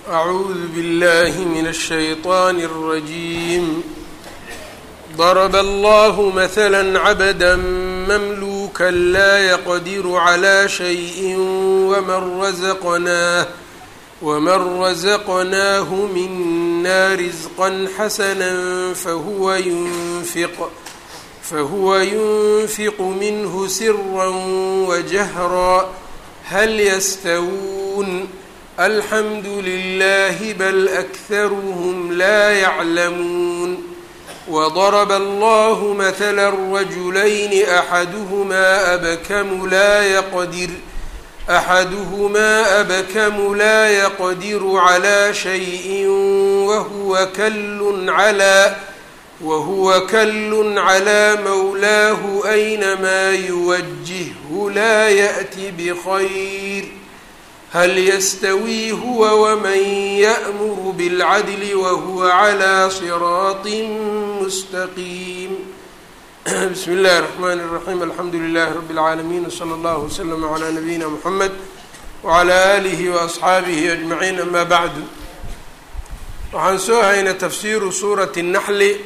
أعوذ بالله من الشيطان الرجيم ضرب الله مثلا عبدا مملوكا لا يقدر على شيء ومن رزقناه ومن رزقناه منا رزقا حسنا فهو ينفق فهو ينفق منه سرا وجهرا هل يستوون الحمد لله بل أكثرهم لا يعلمون وضرب الله مثلا رجلين أحدهما أبكم لا يقدر أحدهما أبكم لا يقدر على شيء وهو كل على وهو كل على مولاه أينما يوجهه لا يأت بخير هل يستوي هو ومن يأمر بالعدل وهو على صراط مستقيم بسم الله الرحمن الرحيم الحمد لله رب العالمين وصلى الله وسلم على نبينا محمد وعلى آله وأصxaabihi أجمعين أما بعد waxaan soo haynay tafsiiru suurati النحli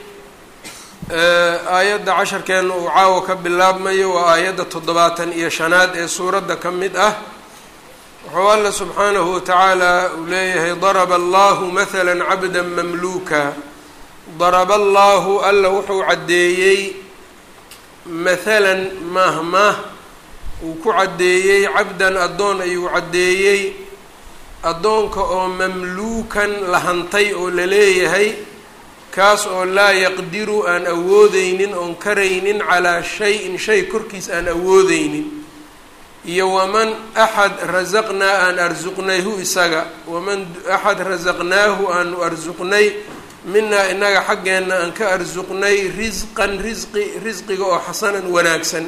aayadda casharkeena uu caawo ka bilaabmayo waa aayadda toddobaatan iyo shanaad ee suuradda ka mid ah wuxuu alla subxaanahu watacaala uu leeyahay daraba allahu mahala cabda mamluuka daraba allahu alla wuxuu caddeeyey mathalan mahmah uu ku caddeeyey cabdan addoon ayuu caddeeyey addoonka oo mamluukan la hantay oo la leeyahay kaas oo laa yaqdiru aan awoodeynin oon karaynin calaa shay-in shay korkiis aan awoodeynin iyo waman axad rasaqnaa aan arsuqnayhu isaga waman axad rasaqnaahu aanu arsuqnay minaa inaga xaggeenna aan ka arsuqnay risqan risqi risqiga oo xasanan wanaagsan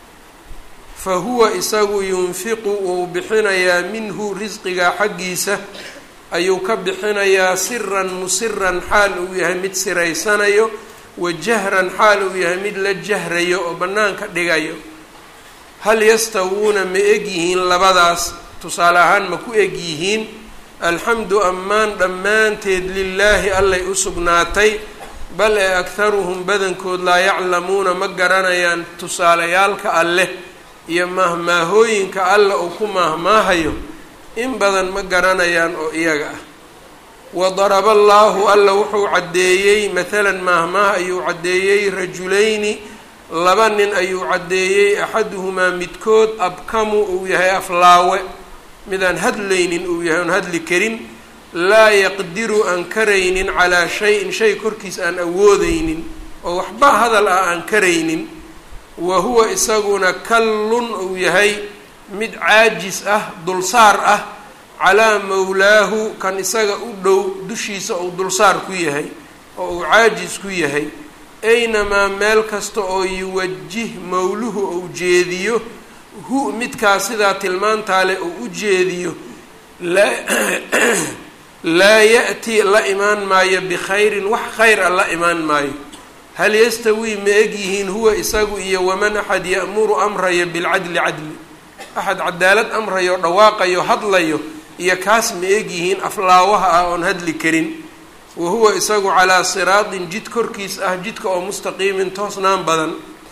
fa huwa isagu yunfiqu uu bixinayaa minhu risqiga xaggiisa ayuu ka bixinayaa siran musiran xaal uu yahay mid siraysanayo wa jahran xaal uu yahay mid la jahrayo oo bannaanka dhigayo hal yastawuuna ma eg yihiin labadaas tusaale ahaan ma ku eg yihiin alxamdu ammaan dhammaanteed lilaahi allay u sugnaatay bal ee akharuhum badankood laa yaclamuuna ma garanayaan tusaalayaalka alleh iyo maahmaahooyinka alla uu ku maahmaahayo in badan ma garanayaan oo iyaga ah wa daraba allaahu alla wuxuu caddeeyey mathalan maahmaah ayuu caddeeyey rajulayni laba nin ayuu caddeeyey axaduhumaa midkood abkamu uu yahay aflaawe midaan hadlaynin uu yahay oon hadli karin laa yaqdiru aan karaynin calaa shay-in shay korkiis aan awoodeynin oo waxba hadal ah aan karaynin wa huwa isaguna kallun uu yahay mid caajis ah dulsaar ah calaa mawlaahu kan isaga u dhow dushiisa uu dulsaar ku yahay oo uu caajis ku yahay aynamaa meel kasta oo yuwajih mawluhu ou jeediyo hu midkaa sidaa tilmaantaa leh uu u jeediyo laa ya'ti la imaan maayo bikhayrin wax khayr a la imaan maayo hal yastawii ma eg yihiin huwa isagu iyo waman axad ya'muru amraya bilcadli cadli axad cadaalad amrayo dhawaaqayo hadlayo iyo kaas ma eg yihiin aflaawaha ah oon hadli karin wa huwa isagu calaa siraatin jid korkiis ah jidka oo mustaqiimin toosnaan badan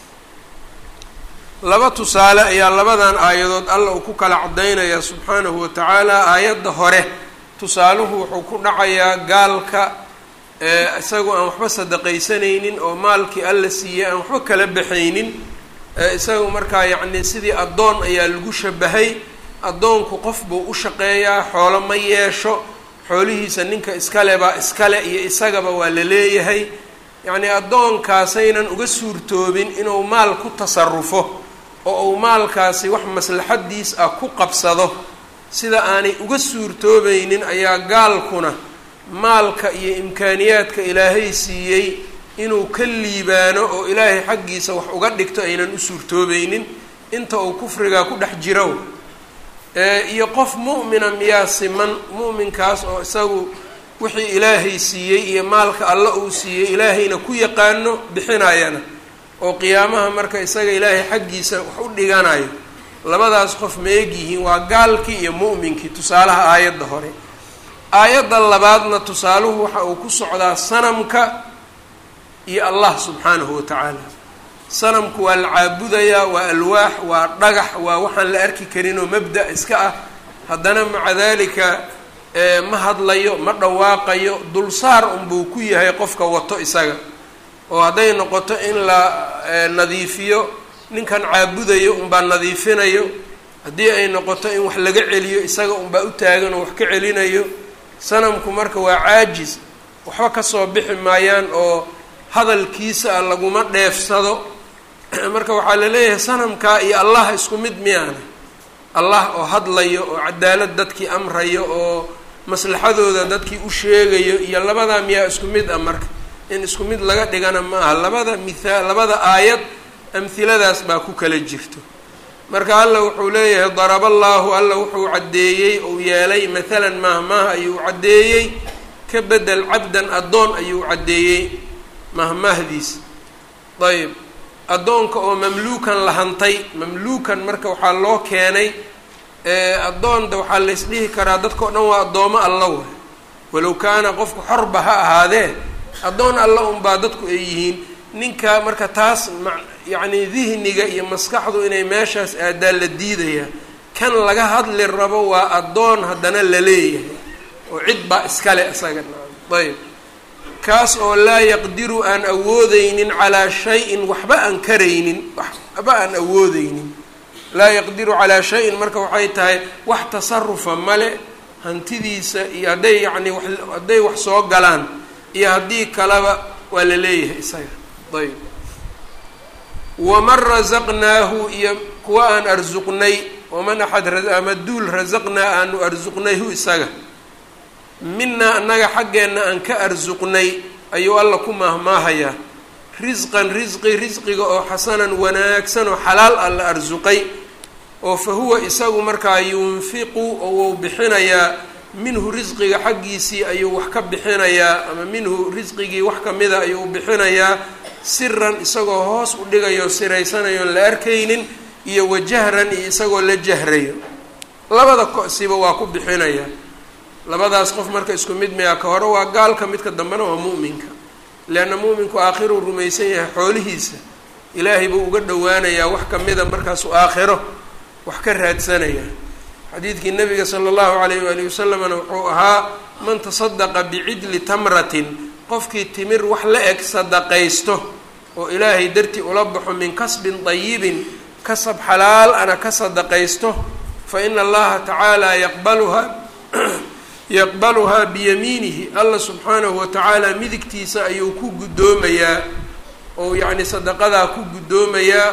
laba tusaale ayaa labadan aayadood alla uu ku kala caddaynaya subxaanahu wa tacaala aayadda hore tusaaluhu wuxuu ku dhacayaa gaalka isagu aan waxba sadaqaysanaynin oo maalkii alla siiyey aan waxba kala baxaynin isagu markaa yacni sidii addoon ayaa lagu shabahay addoonku qof buu u shaqeeyaa xoolo ma yeesho xoolihiisa ninka iskale baa iskale iyo isagaba waa la leeyahay yacnii addoonkaasaynan uga suurtoobin inuu maal ku tasarufo oo uu maalkaasi wax maslaxadiis ah ku qabsado sida aanay uga suurtoobaynin ayaa gaalkuna maalka iyo imkaaniyaadka ilaahay siiyey inuu ka liibaano oo ilaahay xaggiisa wax uga dhigto aynan u suurtoobaynin inta uu kufrigaa ku dhex jiro iyo qof mu'mina miyaa siman mu'minkaas oo isagu wixii ilaahay siiyey iyo maalka alla uu siiyey ilaahayna ku yaqaano bixinayana oo qiyaamaha marka isaga ilaahay xaggiisa wax u dhiganayo labadaas qof ma egyihiin waa gaalkii iyo mu'minkii tusaalaha aayadda hore aayadda labaadna tusaaluhu waxa uu ku socdaa sanamka iyo allah subxaanahu watacaala sanamku waa la caabudayaa waa alwaax waa dhagax waa waxaan la arki karin oo mabda iska ah haddana maca dalika ma hadlayo ma dhawaaqayo dulsaar unbuu ku yahay qofka wato isaga oo hadday noqoto in la nadiifiyo ninkan caabudayo unbaa nadiifinayo haddii ay noqoto in wax laga celiyo isaga unbaa u taagan oo wax ka celinayo sanamku marka waa caajis waxba kasoo bixi maayaan oo hadalkiisa laguma dheefsado marka waxaa la leeyahay sanamkaa iyo allah isku mid miyaana allah oo hadlayo oo cadaalad dadkii amrayo oo maslaxadooda dadkii u sheegayo iyo labadaa miyaa isku mid ah marka in isku mid laga dhigana ma aha labada mithaal labada aayad amhiladaas baa ku kala jirto marka alla wuxuu leeyahay daraba allaahu alla wuxuu caddeeyey ou yeelay mathalan mahmaah ayuu caddeeyey ka bedel cabdan addoon ayuu caddeeyey mahmaahdiis ayb addoonka oo mamluukan la hantay mamluukan marka waxaa loo keenay addoonda waxaa laysdhihi karaa dadka o dhan waa addoomo alla way walow kaana qofku xorba ha ahaadee addoon alla unbaa dadku ay yihiin ninka marka taas ma yacni dihniga iyo maskaxdu inay meeshaas aadaa la diidayaa kan laga hadli rabo waa addoon haddana la leeyahay oo cid baa iskale isaga ayb kaas oo laa yaqdiru aan awoodeynin calaa shay-in waxba aan karaynin waxba aan awoodeynin laa yaqdiru calaa shay-in marka waxay tahay wax tasarufa male hantidiisa iyo hadday yacni wa hadday wax soo galaan iyo haddii kaleba waa la leeyahay isaga ayb waman rasaqnaahu iyo kuwa aan arsuqnay waman axad ama duul rasaqnaa aanu arsuqnayhu isaga minaa annaga xaggeenna aan ka arsuqnay ayuu alla ku maahmaahayaa risqan risqi risqiga oo xasanan wanaagsan oo xalaal ah la arsuqay oo fa huwa isagu markaa yunfiqu oo wuu bixinayaa minhu risqiga xaggiisii ayuu wax ka bixinayaa ama minhu risqigii wax kamida ayuu bixinayaa siran isagoo hoos u dhigayo siraysanayoon la arkaynin iyo wajahran iyo isagoo la jahrayo labada kosiba waa ku bixinayaa labadaas qof marka isku mid miyaa ka hore waa gaalka midka dambena waa mu'minka leanna mu'minku aakhiruu rumaysan yahay xoolihiisa ilaahay buu uga dhowaanayaa wax kamida markaasuu aakhiro wax ka raadsanaya xadiidkii nabiga sala allahu alayh waalihi wasalamna wuxuu ahaa man tasadaqa bicidli tamratin qofkii timir wax la eg sadaqaysto oo ilaahay dartii ula baxo min kasbin dayibin kasab xalaal ana ka sadaqaysto fa ina allaha tacaala yaqbaluhaa yaqbaluhaa biyamiinihi alla subxaanahu watacaala midigtiisa ayuu ku guddoomayaa oo yacni sadaqadaa ku guddoomayaa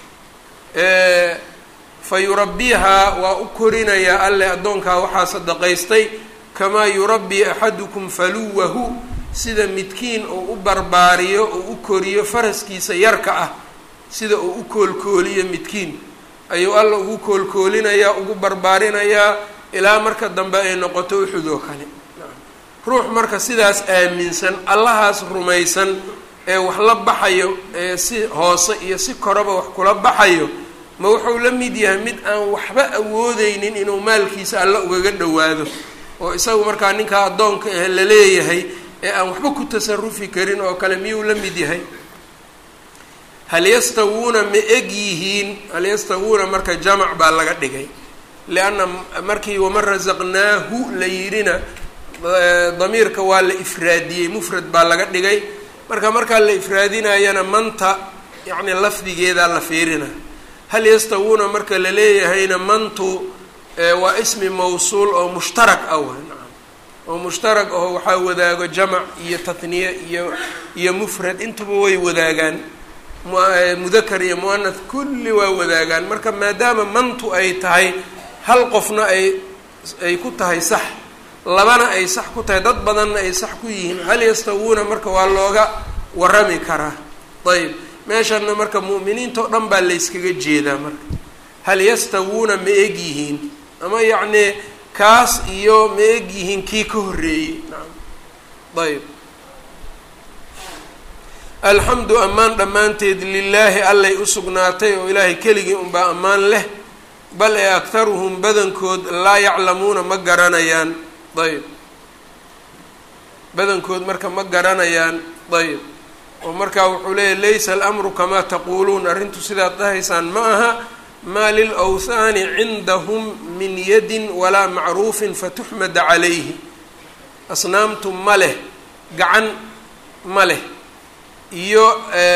fa yurabbihaa waa u korinayaa alle addoonkaa waxaa sadaqaystay kamaa yurabbii axadukum faluwahu sida midkiin uu u barbaariyo uu u koriyo faraskiisa yarka ah sida uu u koolkooliyo midkiin ayuu alla ugu koolkoolinayaa ugu barbaarinayaa ilaa marka dambe ay noqoto uxud oo kale ruux marka sidaas aaminsan allahaas rumaysan ee wax la baxayo ee si hoose iyo si koraba wax kula baxayo ma wuxuu la mid yahay mid aan waxba awoodeynin inuu maalkiisa alla ugaga dhowaado oo isagu markaa ninkaa addoonka ah la leeyahay ee aan waxba ku tasarufi karin oo kale miyuu la mid yahay hal yastawuuna ma eg yihiin hal yastawuuna marka jamac baa laga dhigay lianna markii waman rasaqnaahu la yidhina damiirka waa la ifraadiyey mufrad baa laga dhigay marka markaa la ifraadinayana manta yacni lafdigeedaa la fiirina hal yastawuuna marka la leeyahayna mantu waa ismi mawsuul oo mushtarak ah wa nacam oo mushtarak aho waxaa wadaago jamac iyo tatniye iyo iyo mufrad intuba way wadaagaan mudakar iyo muanath kulli waa wadaagaan marka maadaama mantu ay tahay hal qofna ay ay ku tahay sax labana ay sax ku tahay dad badanna ay sax ku yihiin hal yastawuuna marka waa looga warami karaa ayb meeshanna marka mu'miniinta o dhan baa layskaga jeedaa marka hal yastawuuna ma eg yihiin ama yacnii kaas iyo ma eg yihiin kii ka horreeyey naam ayb alxamdu ammaan dhammaanteed lilaahi allay u sugnaatay oo ilaahay keligii unbaa ammaan leh bal ee aktaruhum badankood laa yaclamuuna ma garanayaan ayb badankood marka ma garanayaan ayb oo markaa wuxuu leeyahy laysa alamru kamaa taquuluun arrintu sidaad dhahaysaan ma aha maa lilawthaani cindahum min yadin walaa macruufin fatuxmada calayhi asnaamtu ma leh gacan ma leh iyo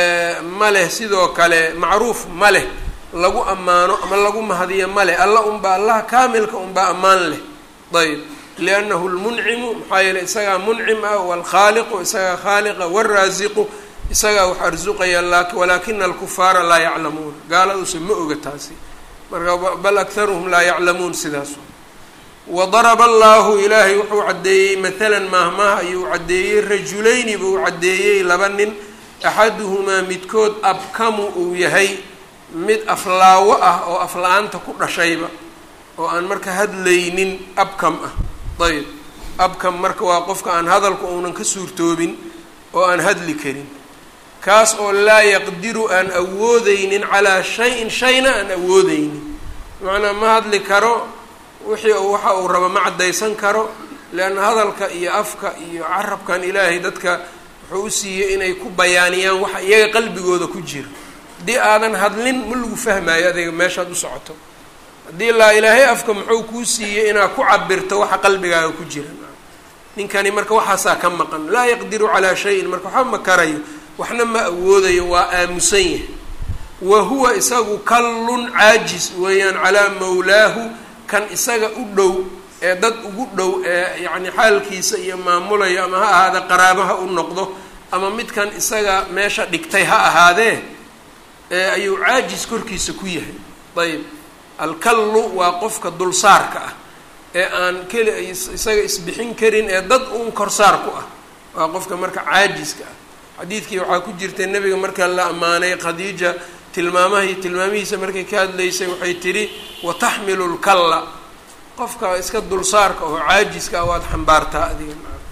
ma leh sidoo kale macruuf ma leh lagu ammaano ama lagu mahadiyo ma leh alla unbaa allaha kaamilka unbaa ammaan leh ayb liannahu lmuncimu maxaa yeeley isagaa muncim ah waalkhaaliqu isagaa khaaliqa waalraasiqu isagaa wax arsuqaya walaakina alkufaara laa yaclamuuna gaaladuuse ma oga taasi marka bal akharuhum laa yaclamuun sidaas wadaraba allahu ilaahay wuxuu caddeeyey maalan maahmaah ayuu caddeeyey rajulayni buu caddeeyey laba nin axaduhumaa midkood abkamu uu yahay mid aflaawo ah oo afla-aanta ku dhashayba oo aan marka hadlaynin abkam ah ayb abkam marka waa qofka aan hadalku uunan ka suurtoobin oo aan hadli karin kaas oo laa yaqdiru aan awoodeynin calaa shay-in shayna aan awoodeynin macnaa ma hadli karo wixii waxa uu rabo ma caddaysan karo leanna hadalka iyo afka iyo carabkan ilaahay dadka wuxuu u siiyey inay ku bayaaniyaan waxa iyaga qalbigooda ku jira haddii aadan hadlin ma lagu fahmaayo adiga meeshaad u socoto haddii laa ilaahay afka muxuu kuu siiyey inaad ku cabirto waxa qalbigaaga ku jira ninkani marka waxaasaa ka maqan laa yaqdiru calaa shayin marka waxba ma karayo waxna ma awoodayo waa aamusan yahay wa huwa isagu kallun caajis weeyaan calaa mawlaahu kan isaga u dhow ee dad ugu dhow ee yacni xaalkiisa iyo maamulayo ama ha ahaada qaraabaha u noqdo ama midkan isaga meesha dhigtay ha ahaadee ee ayuu caajis korkiisa ku yahay ayb alkallu waa qofka dulsaarka ah ee aan keli isaga isbixin karin ee dad uun korsaar ku ah waa qofka marka caajiska ah xadiidkii waxaa ku jirtay nebiga markaa la ammaanay khadiija tilmaamahii tilmaamihiisa markay ka hadlaysay waxay tidhi wataxmilu lkalla qofka iska dulsaarka oo caajiska ah waad xambaartaa adiga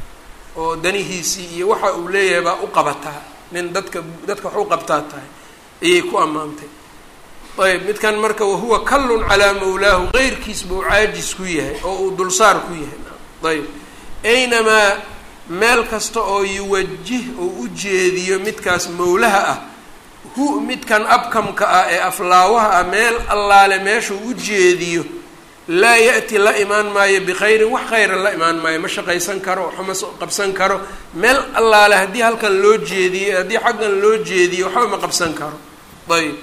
oo danihiisii iyo waxa uu leeyahay baa u qabataa nin dadka dadka wax u qabtaa tahay ayay ku ammaantay ayb midkan marka wahuwa kallun calaa mawlaahu qeyrkiis buu caajis ku yahay oo uu dulsaar ku yahay ayb aynamaa meel kasta oo yuwajih oo u jeediyo midkaas mawlaha ah hu midkan abkamka ah ee aflaawaha ah meel allaale meeshuu u jeediyo laa ya'ti la imaan maayo bikhayrin wax khayran la imaan maayo ma shaqaysan karo waxma qabsan karo meel allaale haddii halkan loo jeediyo haddii xaggan loo jeediyo waxba ma qabsan karo ayb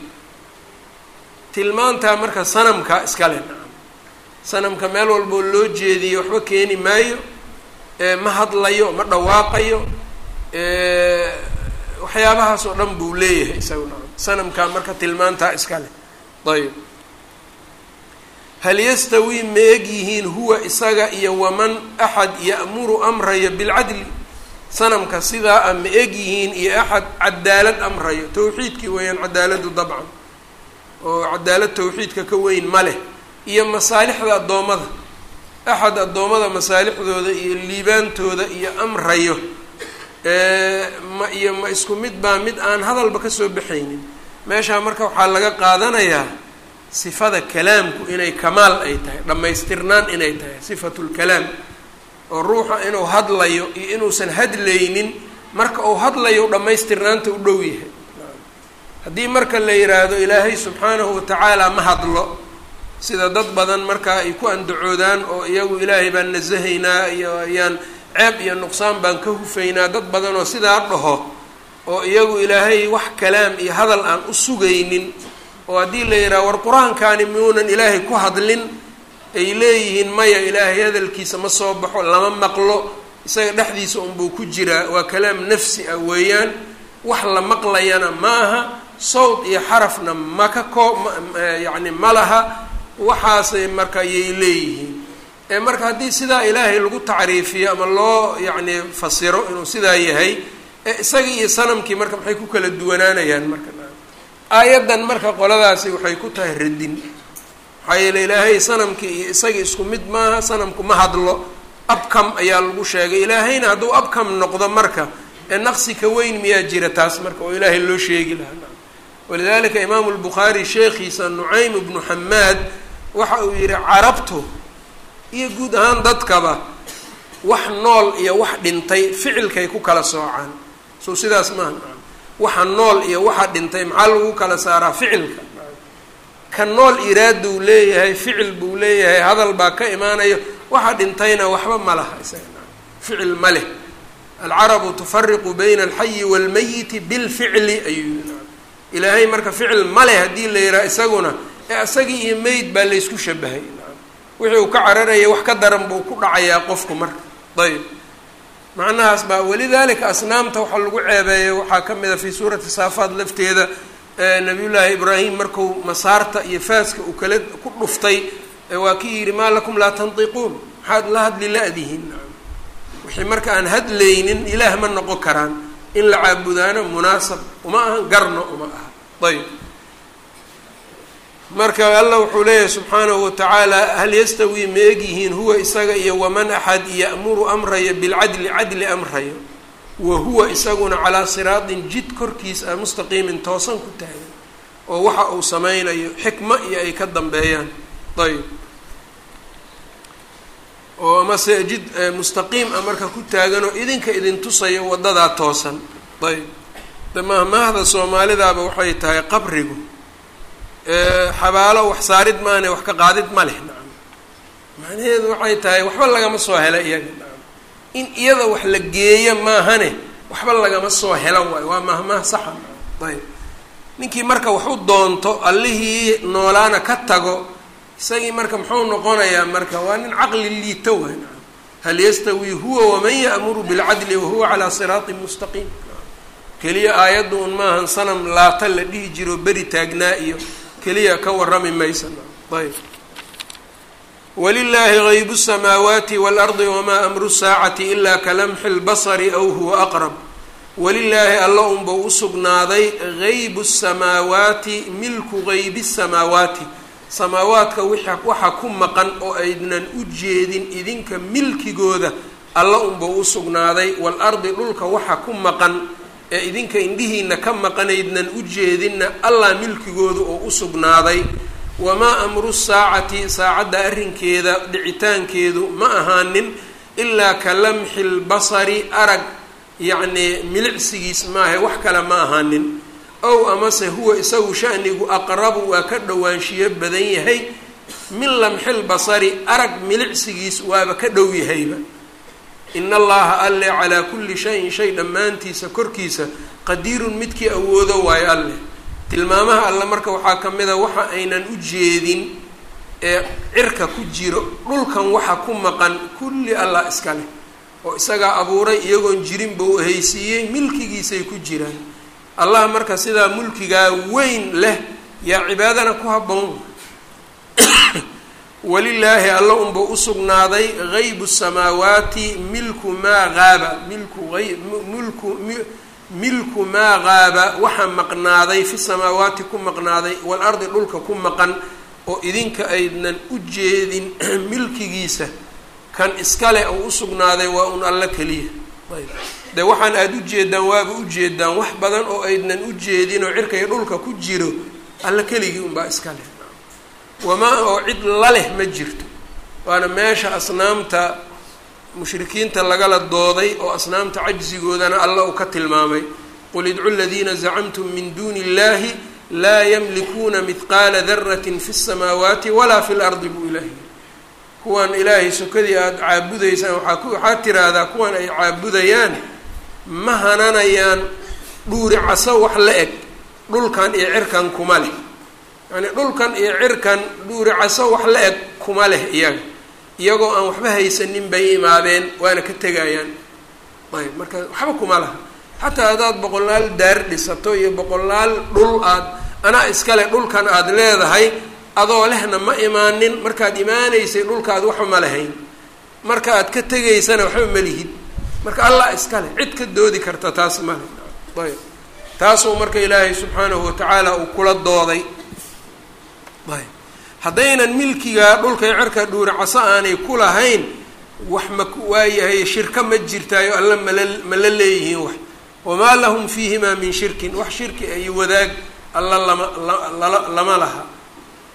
tilmaantaa marka sanamka iskale nacam sanamka meel walboo loo jeediyo waxba keeni maayo ma hadlayo ma dhawaaqayo waxyaabahaas oo dhan buu leeyahay isaga nacam sanamkaa marka tilmaantaa iskale ayb hal yastawii ma eg yihiin huwa isaga iyo waman axad ya'muru amrayo bilcadli sanamka sidaa a ma eg yihiin iyo axad cadaalad amrayo tawxiidkii weeyaan cadaaladu dabcan oo cadaalad tawxiidka ka weyn ma leh iyo masaalixda addoommada axad addoommada masaalixdooda iyo liibaantooda iyo amrayo ma iyo ma isku mid baa mid aan hadalba kasoo baxaynin meeshaa marka waxaa laga qaadanayaa sifada kalaamku inay kamaal ay tahay dhammaystirnaan inay tahay sifatulkalaam oo ruuxa inuu hadlayo iyo inuusan hadlaynin marka uu hadlayo dhammaystirnaanta u dhow yahay haddii marka la yidhaahdo ilaahay subxaanahu watacaala ma hadlo sida dad badan markaa ay ku andacoodaan oo iyagu ilaahay baan nasahaynaa iyo ayaan ceeb iyo nuqsaan baan ka hufaynaa dad badan oo sidaa dhaho oo iyagu ilaahay wax kalaam iyo hadal aan u sugaynin oo haddii la yidhaha war qur-aankaani miuunan ilaahay ku hadlin ay leeyihiin maya ilaahay hadalkiisa ma soo baxo lama maqlo isaga dhexdiisa unbuu ku jiraa waa kalaam nafsi ah weeyaan wax la maqlayana ma aha sawd iyo xarafna ma ka koo yacni ma laha waxaasay marka ayay leeyihiin ee marka haddii sidaa ilaahay lagu tacriifiyo ama loo yacni fasiro inuu sidaa yahay ee isagii iyo sanamkii marka maxay ku kala duwanaanayaan marka aayaddan marka qoladaasi waxay ku tahay radin maxaa yeele ilaahay sanamkii iyo isagii isku mid maaha sanamku ma hadlo abkam ayaa lagu sheegay ilaahayna hadduu abkam noqdo marka ee naqsi ka weyn miyaa jira taas marka oo ilaahay loo sheegi lahaa walidalika imaamu lbukhaari sheekhiisa nucaym ibnu xamaad waxa uu yihi carabtu iyo guud ahaan dadkaba wax nool iyo wax dhintay ficilkay ku kala soocaan so sidaas maaha waxa nool iyo waxa dhintay maxaa lagu kala saaraa ficilka ka nool iraaduu leeyahay ficil buu leeyahay hadal baa ka imaanayo waxa dhintayna waxba ma laha isaga ficil ma leh alcarabu tufariqu bayna alxayi waalmayiti bilficli ayuu yii ilaahay marka ficil ma leh haddii la yidhaha isaguna ee isagii iyo meyd baa laysku shabahay wixii uu ka cararaya wax ka daran buu ku dhacayaa qofku marka ayb macnahaas baa walidalika asnaamta waxaa lagu ceebeeyay waxaa ka mid a fii suurati saafaad lafteeda nabiyullaahi ibraahim marku masaarta iyo faaska uu kala ku dhuftay waa kii yidhi maa lakum laa tantiquun maxaad la hadli la-dihin wixii marka aan hadlaynin ilaah ma noqon karaan in la caabudaano munaasab uma ahan garno uma aha ayb marka allah wuxuu leeyahay subxaanahu watacaala hal yastawii ma egyihiin huwa isaga iyo waman axad ya'muru amraya bilcadli cadli amrayo wa huwa isaguna calaa siraatin jid korkiis ah mustaqiimin toosan ku taagan oo waxa uu sameynayo xikmo iyo ay ka dambeeyaan ayb oo amase jid mustaqiim ah marka ku taagan oo idinka idin tusayo wadadaa toosan ayb damahmaahda soomaalidaaba waxay tahay qabrigu xabaalo wax saarid maane wax ka qaadid ma leh nacam macnaheedu waxay tahay waxba lagama soo hela iyaga nacam in iyada wax la geeyo maahane waxba lagama soo helan waayo waa mahmaah saxa ayb ninkii marka wax u doonto allihii noolaana ka tago isagii marka muxuu noqonayaa marka waa nin caqli liito waay nacam hal yastawii huwa waman ya'muru bilcadli wahuwa calaa siraatin mustaqiim keliya aayadda un maahan sanam laata la dhihi jiro beri taagnaa iyo keliya ka warrami maysa ayb walilaahi gaybu الsamaawaati waalardi wamaa amru saacati ilaa kalamxi اlbasari aw huwa aqrab walilaahi alla unba u sugnaaday gaybu الsamaawaati milku gaybi الsamaawaati samaawaadka waxa ku maqan oo aydnan u jeedin idinka milkigooda alla unba u sugnaaday waalardi dhulka waxa ku maqan ee idinka indhihiina ka maqanaydnan u jeedinna allah milkigooda oo u sugnaaday wamaa amru saacati saacadda arrinkeeda dhicitaankeedu ma ahaanin ilaa ka lamxi lbasari arag yacnii milicsigiis maahe wax kale ma ahaanin ow amase huwa isagu shanigu aqrabu waa ka dhowaanshiyo badan yahay min lamxi lbasari arag milicsigiis waaba ka dhow yahayba in allaha alle calaa kulli shayin shay dhammaantiisa korkiisa qadiirun midkii awoodo waayo alleh tilmaamaha alle marka waxaa ka mid a waxa aynan u jeedin ee cirka ku jiro dhulkan waxa ku maqan kulli allah iska leh oo isagaa abuuray iyagoon jirinba u haysiiyey milkigiisay ku jiraan allah marka sidaa mulkigaa weyn leh yaa cibaadana ku habboon walilaahi alla unba usugnaaday gaybu samaawaati milku maa qaaba milku ay mulku milku maa qaaba waxa maqnaaday fi samaawaati ku maqnaaday waalardi dhulka ku maqan oo idinka aydnan u jeedin milkigiisa kan iskale oo usugnaaday waa un alla keliya ayb de waxaan aada u jeedaan waaba ujeedaan wax badan oo aydnan u jeedin oo cirka iyo dhulka ku jiro alla keligii unbaa iska leh wamaa oo cid la leh ma jirto waana meesha asnaamta mushrikiinta lagala dooday oo asnaamta cajsigoodana alla uu ka tilmaamay qul idcu ladiina zacamtum min duuni illahi laa yamlikuuna midqaala daratin fi الsamaawaati walaa fi lardi buu ilaahi kuwan ilaahay sokadii aada caabudaysaan waaa ku waxaad tiraahdaa kuwan ay caabudayaan ma hananayaan dhuuri caso wax la eg dhulkan iyo cirkan kuma leh yani dhulkan iyo cirkan dhuuri caso wax la eg kuma leh iyaga iyagoo aan waxba haysanin bay imaadeen waana ka tegayaan ayb marka waxba kuma laha xataa haddaad boqolaal daar dhisato iyo boqolaal dhul aad anaa iskale dhulkan aada leedahay adoo lehna ma imaanin markaad imaanaysay dhulkaad waxba ma lahayn marka aad ka tegaysana waxba ma lihid marka allah iskale cid ka doodi karta taas male ayb taasuu marka ilaahay subxaanahu watacaala uu kula dooday ayb haddaynan milkigaa dhulka iyo cirka dhuuri caso aanay ku lahayn wax ma waayahay shirka ma jirtaayo alla mala ma la leeyihiin wax wamaa lahum fiihimaa min shirkin wax shirki ay wadaag alla lama lala lama laha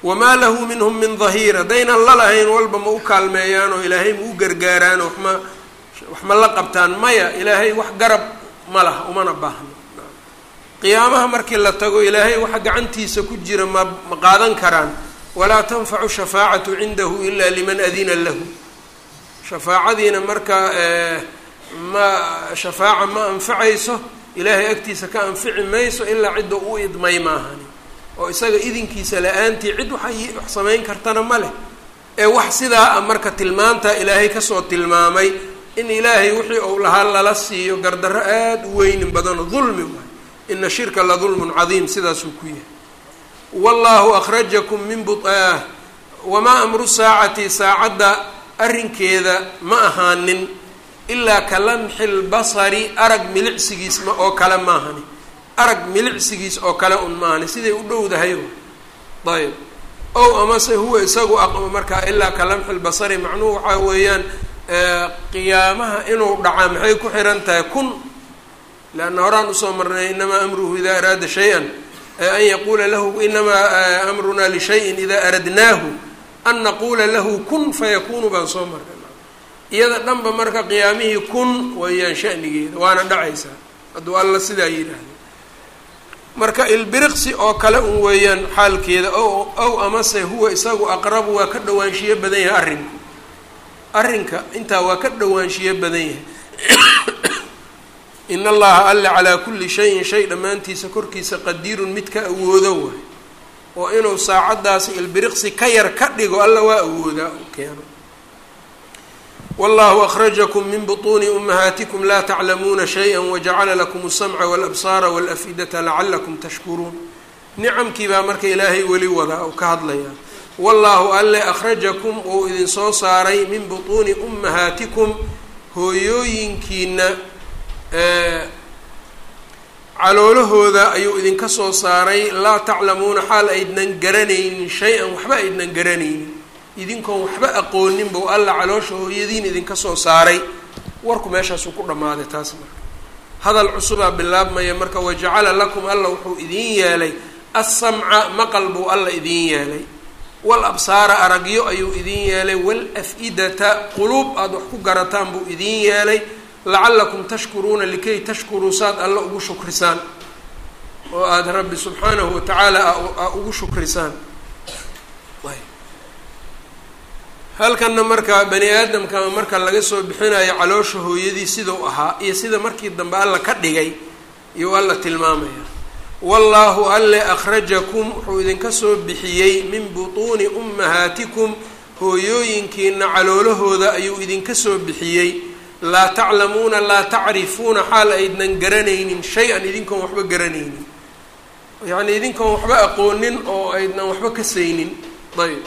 wamaa lahu minhum min dahiir haddaynan la lahayn walba ma u kaalmeeyaan oo ilaahay ma u gargaaraan oo waxma wax ma la qabtaan maya ilaahay wax garab ma laha umana baahno qiyaamaha markii la tago ilaahay waxa gacantiisa ku jira ma ma qaadan karaan walaa tanfacu shafaacatu cindahu ila liman adina lahu shafaacadiina marka ma shafaaca ma anfacayso ilaahay agtiisa ka anfici mayso ilaa cidda u idmay maahani oo isaga idinkiisa la-aantii cid waxay wax samayn kartana ma leh ee wax sidaa a marka tilmaantaa ilaahay kasoo tilmaamay in ilaahay wixii uu lahaa lala siiyo gardarro aada u weynin badano dulmi waay ina shirka la dulmun cadiim sidaasuu ku yahay wallahu akhrajakum min bu wamaa amru saacati saacadda arrinkeeda ma ahaanin ilaa ka lamxi lbasari arag milicsigiis ma oo kale maahani arag milicsigiis oo kale un maahani siday u dhowdahay ayb ow amase huwa isagu markaa ilaa ka lamxi lbasari macnuhu waxaa weeyaan qiyaamaha inuu dhacaa maxay ku xihan tahay kun leanna horaan usoo marnay inamaa amruhu idaa araada shay-an an yaquula lahu inamaa amrunaa lishayin idaa aradnaahu an naquula lahu kun fayakunu baan soo marnay iyada dhanba marka qiyaamihii kun weeyaan shanigeeda waana dhacaysaa hadduu alla sidaa yidhaahdo marka ilbiriqsi oo kale un weeyaan xaalkeeda o ow amase huwa isagu aqrabu waa ka dhawaanshiyo badan yahay arrinku arrinka intaa waa ka dhawaanshiyo badan yahay in allaha alle calaa kulli shayin shay dhammaantiisa korkiisa qadiirun mid ka awoodo waay oo inuu saacaddaasi ilbiriqsi ka yar ka dhigo alla waa awoodaa u keeno wallahu akhrajakum min butuuni umahaatikum laa taclamuuna shaya wajacala lakum alsamca walabsaara walafidata lacalakum tashkuruun nicamkii baa marka ilaahay weli wadaa oo ka hadlayaa wallaahu alle akhrajakum uu idinsoo saaray min butuuni ummahaatikum hooyooyinkiina caloolahooda ayuu idinka soo saaray laa taclamuuna xaal aydnan garanaynin shay-an waxba aydnan garanaynin idinkoon waxba aqoonin bou alla caloosha hooyadiin idinka soo saaray warku meeshaasuu ku dhammaaday taas marka hadal cusubaa bilaabmaya marka wajacala lakum alla wuxuu idiin yeelay assamca maqal buu alla idiin yeelay wal absaara aragyo ayuu idiin yeelay wal af-idata quluub aada wax ku garataan buu idiin yeelay lacalakum tashkuruuna likay tashkuruu saad alla ugu shukrisaan oo aada rabbi subxaanahu watacaala a ugu shukrisaan halkanna marka bani aadamka marka laga soo bixinayo caloosha hooyadii sidau ahaa iyo sida markii dambe alla ka dhigay iyuu alla tilmaamaya wallaahu alle akhrajakum wuxuu idinka soo bixiyey min butuuni ummahaatikum hooyooyinkiina caloolahooda ayuu idinka soo bixiyey laa taclamuuna laa tacrifuuna xaal aydnan garanaynin shay-an idinkoon waxba garanaynin yacnii idinkoon waxba aqoonin oo aydnan waxba ka saynin ayb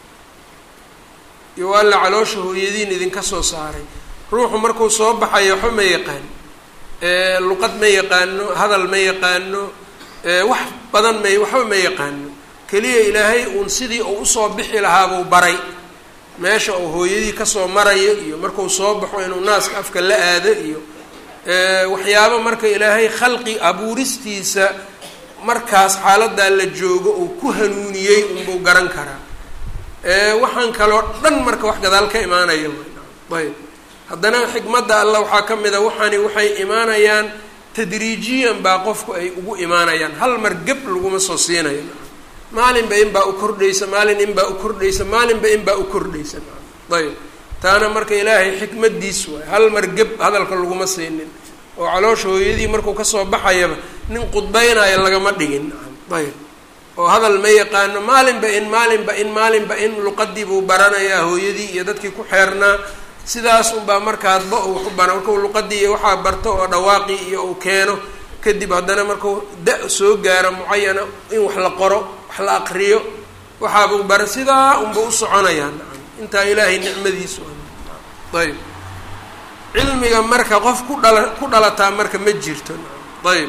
iyo alla caloosha hooyadiin idinka soo saaray ruuxu markuu soo baxayo waxba ma yaqaan luqad ma yaqaano hadal ma yaqaano wax badan ma waxba ma yaqaano keliya ilaahay uun sidii uu usoo bixi lahaabuu baray meesha uu hooyadii kasoo marayo iyo markuu soo baxo inuu naaska afka la aado iyo waxyaabo marka ilaahay khalqi abuuristiisa markaas xaaladaa la joogo uu ku hanuuniyey unbuu garan karaa waxaan kaloo dhan marka wax gadaal ka imaanaya ayb haddana xikmadda alla waxaa ka mid a waxaani waxay imaanayaan tadriijiyan baa qofku ay ugu imaanayaan hal mar geb laguma soo siinayo maalinba inbaa u kordhaysa maalin inbaa u kordhaysa maalinba inbaa u kordhaysa ayb taana marka ilaahay xikmadiis waay hal mar geb hadalka laguma siinin oo caloosha hooyadii markuu kasoo baxayaba nin qudbaynayo lagama dhigin ayb oo hadal ma yaqaano maalinba in maalinba in maalinba in luqadii buu baranayaa hooyadii iyo dadkii ku xeernaa sidaas unbaa markaadba uu waxu bara markuu luqadii iyo waxaa barto oo dhawaaqii iyo uu keeno kadib haddana markuu da soo gaaro mucayana in wax la qoro wax la aqriyo waxaabuu bara sidaa unba u soconayaa intaa ilaahay nicmadiisu ayb cilmiga marka qof ku dhala ku dhalataa marka ma jirto ayb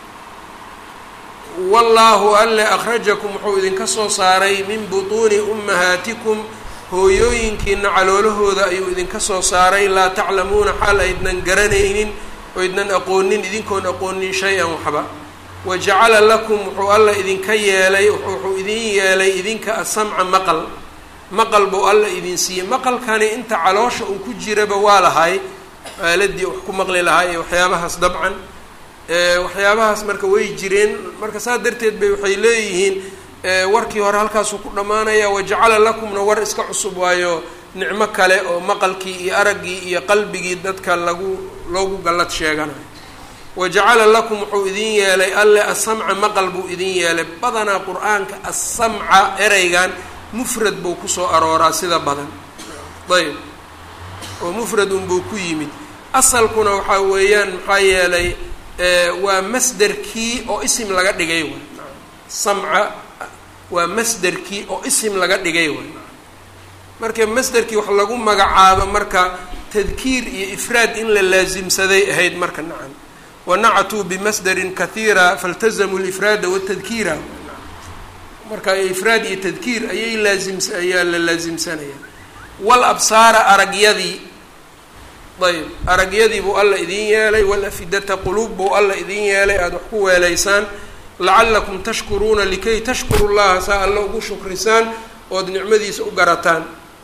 wallaahu alle akhrajakum wuxuu idinka soo saaray min butuuni ummahaatikum hooyooyinkiina caloolahooda ayuu idinka soo saaray laa taclamuuna xaal aydnan garanaynin oydnan aqoonin idinkoon aqoonin shay-an waxba wajacala lakum wuxuu alla idinka yeelay wuxuu idin yeelay idinka asamca maqal maqal buu alla idin siiyey maqalkani inta caloosha uu ku jiraba waa lahay aaladii wax ku maqli lahaa iyo waxyaabahaas dabcan waxyaabahaas marka way jireen marka saa darteed bay waxay leeyihiin warkii hore halkaasuu ku dhammaanaya wajacala lakumna war iska cusub waayo nicmo kale oo maqalkii iyo araggii iyo qalbigii dadka lagu loogu gallad sheeganayo wajacala lakum wuxuu idin yeelay alle asamca maqal buu idin yeelay badanaa qur-aanka asamca ereygan mufrad buu kusoo arooraa sida badan ayb oo mufrad unbuu ku yimid asalkuna waxaa weeyaan maxaa yeelay waa masderkii oo isim laga dhigay way samca waa masderkii oo isim laga dhigay way marka masderkii wax lagu magacaabo marka tadkiir iyo ifraad in la laasimsaday ahayd marka nacam wanacatuu bimasderin kahiira faltazamuu lifraada watadkiira marka ifraad iyo tadkiir ayay laasims ayaa la laasimsanaya wal absaara aragyadii ayb aragyadii buu alla idin yeelay walafidata quluub buu alla idin yeelay aada wax ku weelaysaan lacalakum tashkuruuna likay tashkuru llaha saa alla ugu shukrisaan ood nicmadiisa u garataan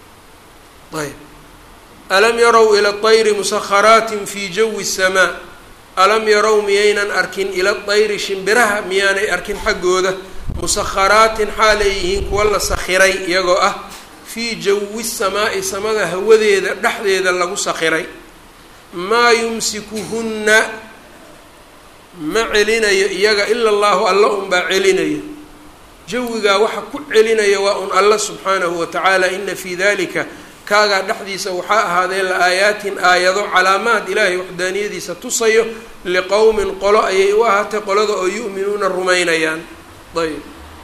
ayb alam yarow ila طayri musakharaatin fi jawi الsamaa alam yarow miyaynan arkin ila طayri shimbiraha miyaanay arkin xaggooda musakharaatin xaalay yihiin kuwa la sakhiray iyagoo ah fii jawi الsamaa'i samada hawadeeda dhexdeeda lagu sakhiray maa yumsikuhunna ma celinayo iyaga ila allahu alla unbaa celinayo jawigaa waxa ku celinaya waa un alla subxaanahu wa tacaala ina fii dalika kaagaa dhexdiisa waxaa ahaadee la aayaatin aayado calaamaad ilaahay waxdaaniyadiisa tusayo liqowmin qolo ayay u ahaatay qolada oo yu'minuuna rumaynayaan ayb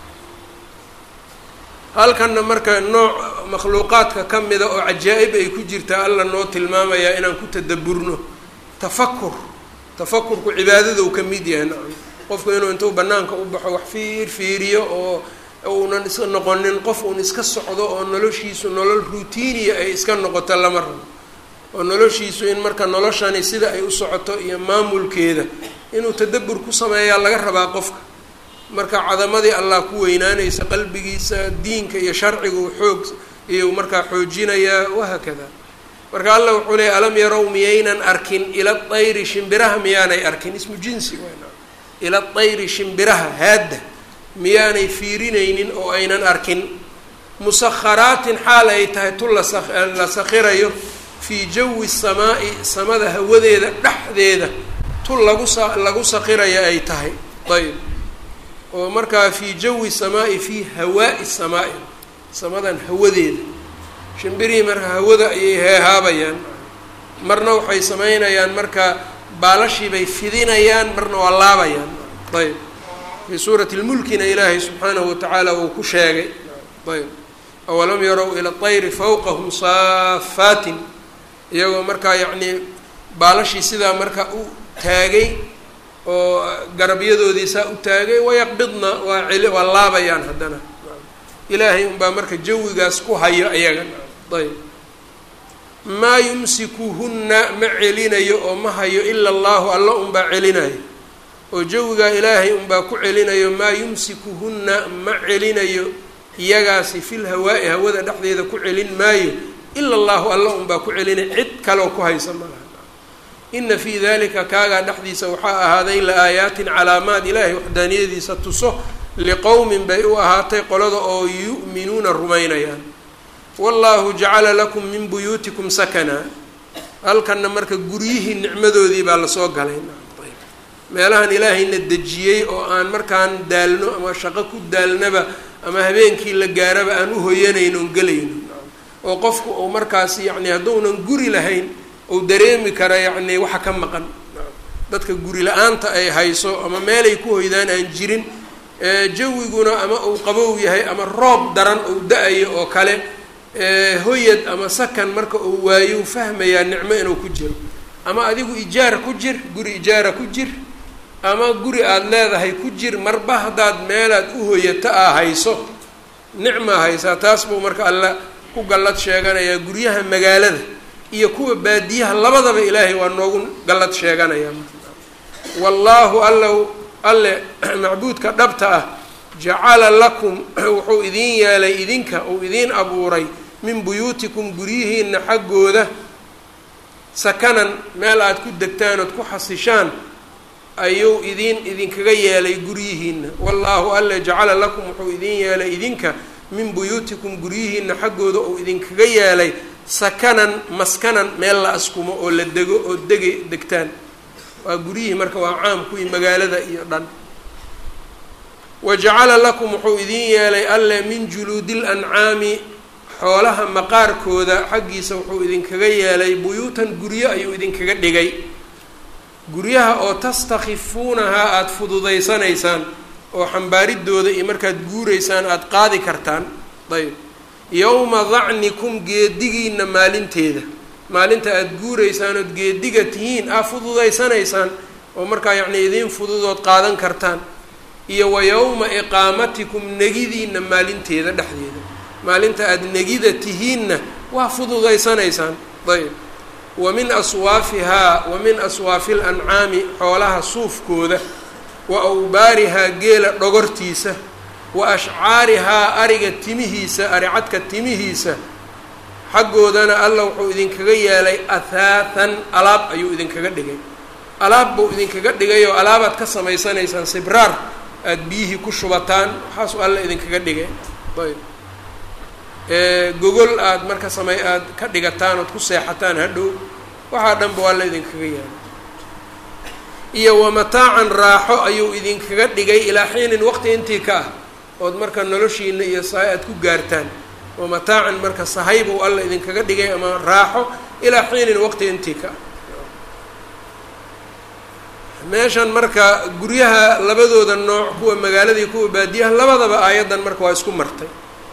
halkanna marka nooc makhluuqaadka ka mida oo cajaa-ib ay ku jirtaa alla noo tilmaamayaa inaan ku tadaburno tafakur tafakurku cibaadadou ka mid yahay nacam qofku inuu intuu banaanka u baxo wax fiir fiiriyo oo uunan iska noqonin qof uun iska socdo oo noloshiisu nolol routiiniya ay iska noqoto lama rabo oo noloshiisu in marka noloshani sida ay u socoto iyo maamulkeeda inuu tadabur ku sameeyaa laga rabaa qofka marka cadamadii allah ku weynaanaysa qalbigiisa diinka iyo sharcigu xoog iyo markaa xoojinayaa wahaakada marka allah wuxuu leeyay alam yarow miyaynan arkin ila dayri shimbiraha miyaanay arkin ismu jinsi wn ila dayri shimbiraha haadda miyaanay fiirinaynin oo aynan arkin musakharaatin xaal ay tahay tu la sakhirayo fii jawi samaa'i samada hawadeeda dhexdeeda tu lagu sa lagu sakhiraya ay tahay ayb oo markaa fii jawi samaa'i fii hawaa'i samaa'i samadan hawadeeda shimbirihii marka hawada ayay heehaabayaan marna waxay sameynayaan marka baalashii bay fidinayaan marna waa laabayaan ayb fii suurati lmulkina ilaahay subxaanahu watacaala uu ku sheegay ayb awalam yarow ila طayri fawqahum saafaatin iyagoo markaa yacnii baalashii sidaa marka u taagay oo garabyadoodii saa u taagay wayaqbidna waa celi waa laabayaan haddana ilaahay unbaa marka jawigaas ku hayo ayaga ayb maa yumsikuhunna ma celinayo oo ma hayo ila allahu alla unbaa celinayo oo jawigaa ilaahay unbaa ku celinayo maa yumsikuhunna ma celinayo iyagaasi fil hawaa'i hawada dhexdeeda ku celin maayo ila allahu alla unbaa ku celinay cid kaleo ku haysa malaha ina fii dalika kaagaa dhexdiisa waxaa ahaaday la aayaatin calaamaad ilaahay waxdaaniyadiisa tuso liqowmin bay u ahaatay qolada oo yu'minuuna rumaynayaan wallahu jacala lakum min buyuutikum sakanaa halkanna marka guryihii nicmadoodii baa lasoo galay meelahan ilaahayna dejiyey oo aan markaan daalno ama shaqo ku daalnaba ama habeenkii la gaaraba aan u hoyanayno on gelayno oo qofku uu markaas yacni hadduunan guri lahayn uu dareemi kara yacni waxa ka maqan dadka guri la-aanta ay hayso ama meelay ku hoydaan aan jirin jawiguna ama uu qabow yahay ama roob daran uu da-ayo oo kale hoyad ama sakan marka uu waayo fahmayaa nicmo inuu ku jiro ama adigu ijaara ku jir guri ijaara ku jir ama guri aada leedahay ku jir marba haddaad meelaad u hoyato aa hayso nicmaa haysaa taas buu marka alla ku gallad sheeganayaa guryaha magaalada iyo kuwa baadiyaha labadaba ilaahay waa noogu gallad sheeganayaa wallaahu alla alle macbuudka dhabta ah jacala lakum wuxuu idiin yeelay idinka uu idiin abuuray min buyuutikum guryihiina xaggooda sakanan meel aada ku degtaan ood ku xasishaan ayuu idiin idinkaga yeelay guryihiina wallaahu alle jacala lakum wuxuu idiin yeelay idinka min buyuutikum guryihiina xaggooda uu idinkaga yeelay sakanan maskanan meel la askumo oo la dego oo dege degtaan waa guryihii marka waa caam kuwii magaalada iyo dhan wa jacala lakum wuxuu idiin yeelay alle min juluudil ancaami xoolaha maqaarkooda xaggiisa wuxuu idinkaga yeelay buyuutan guryo ayuu idinkaga dhigay guryaha oo tastakhifuunahaa aada fududaysanaysaan oo xambaaridooda iyo markaad guuraysaan aada qaadi kartaan ayb yowma dacnikum geedigiina maalinteeda maalinta aada guuraysaan ood geediga tihiin aa fududaysanaysaan oo markaa yacnii idiin fududood qaadan kartaan iyo wa yowma iqaamatikum negidiina maalinteeda dhexdeeda maalinta aada negida tihiinna waa fududaysanaysaan ayb wa min aswaafihaa wa min aswaafi lancaami xoolaha suufkooda wa awbaarihaa geela dhogortiisa wa ashcaarihaa ariga timihiisa aricadka timihiisa xaggoodana alla wuxuu idinkaga yeelay athaathan alaab ayuu idinkaga dhigay alaab buu idinkaga dhigay oo alaabaad ka samaysanaysaan sibraar aada biyihii ku shubataan waxaasuu alla idinkaga dhigay ayb gogol aada marka samey aada ka dhigataan ood ku seexataan hadhow waxaa dhanba waa la idinkaga yeelay iyo wa mataacan raaxo ayuu idinkaga dhigay ilaa xiinin waqti intii ka ah ood marka noloshiina iyo sahay aada ku gaartaan wa mataacan marka sahay buu alla idinkaga dhigay ama raaxo ilaa xiinin waqti intii ka ah meeshan marka guryaha labadooda nooc kuwa magaaladii kuwa baadiyaha labadaba aayaddan marka waa isku martay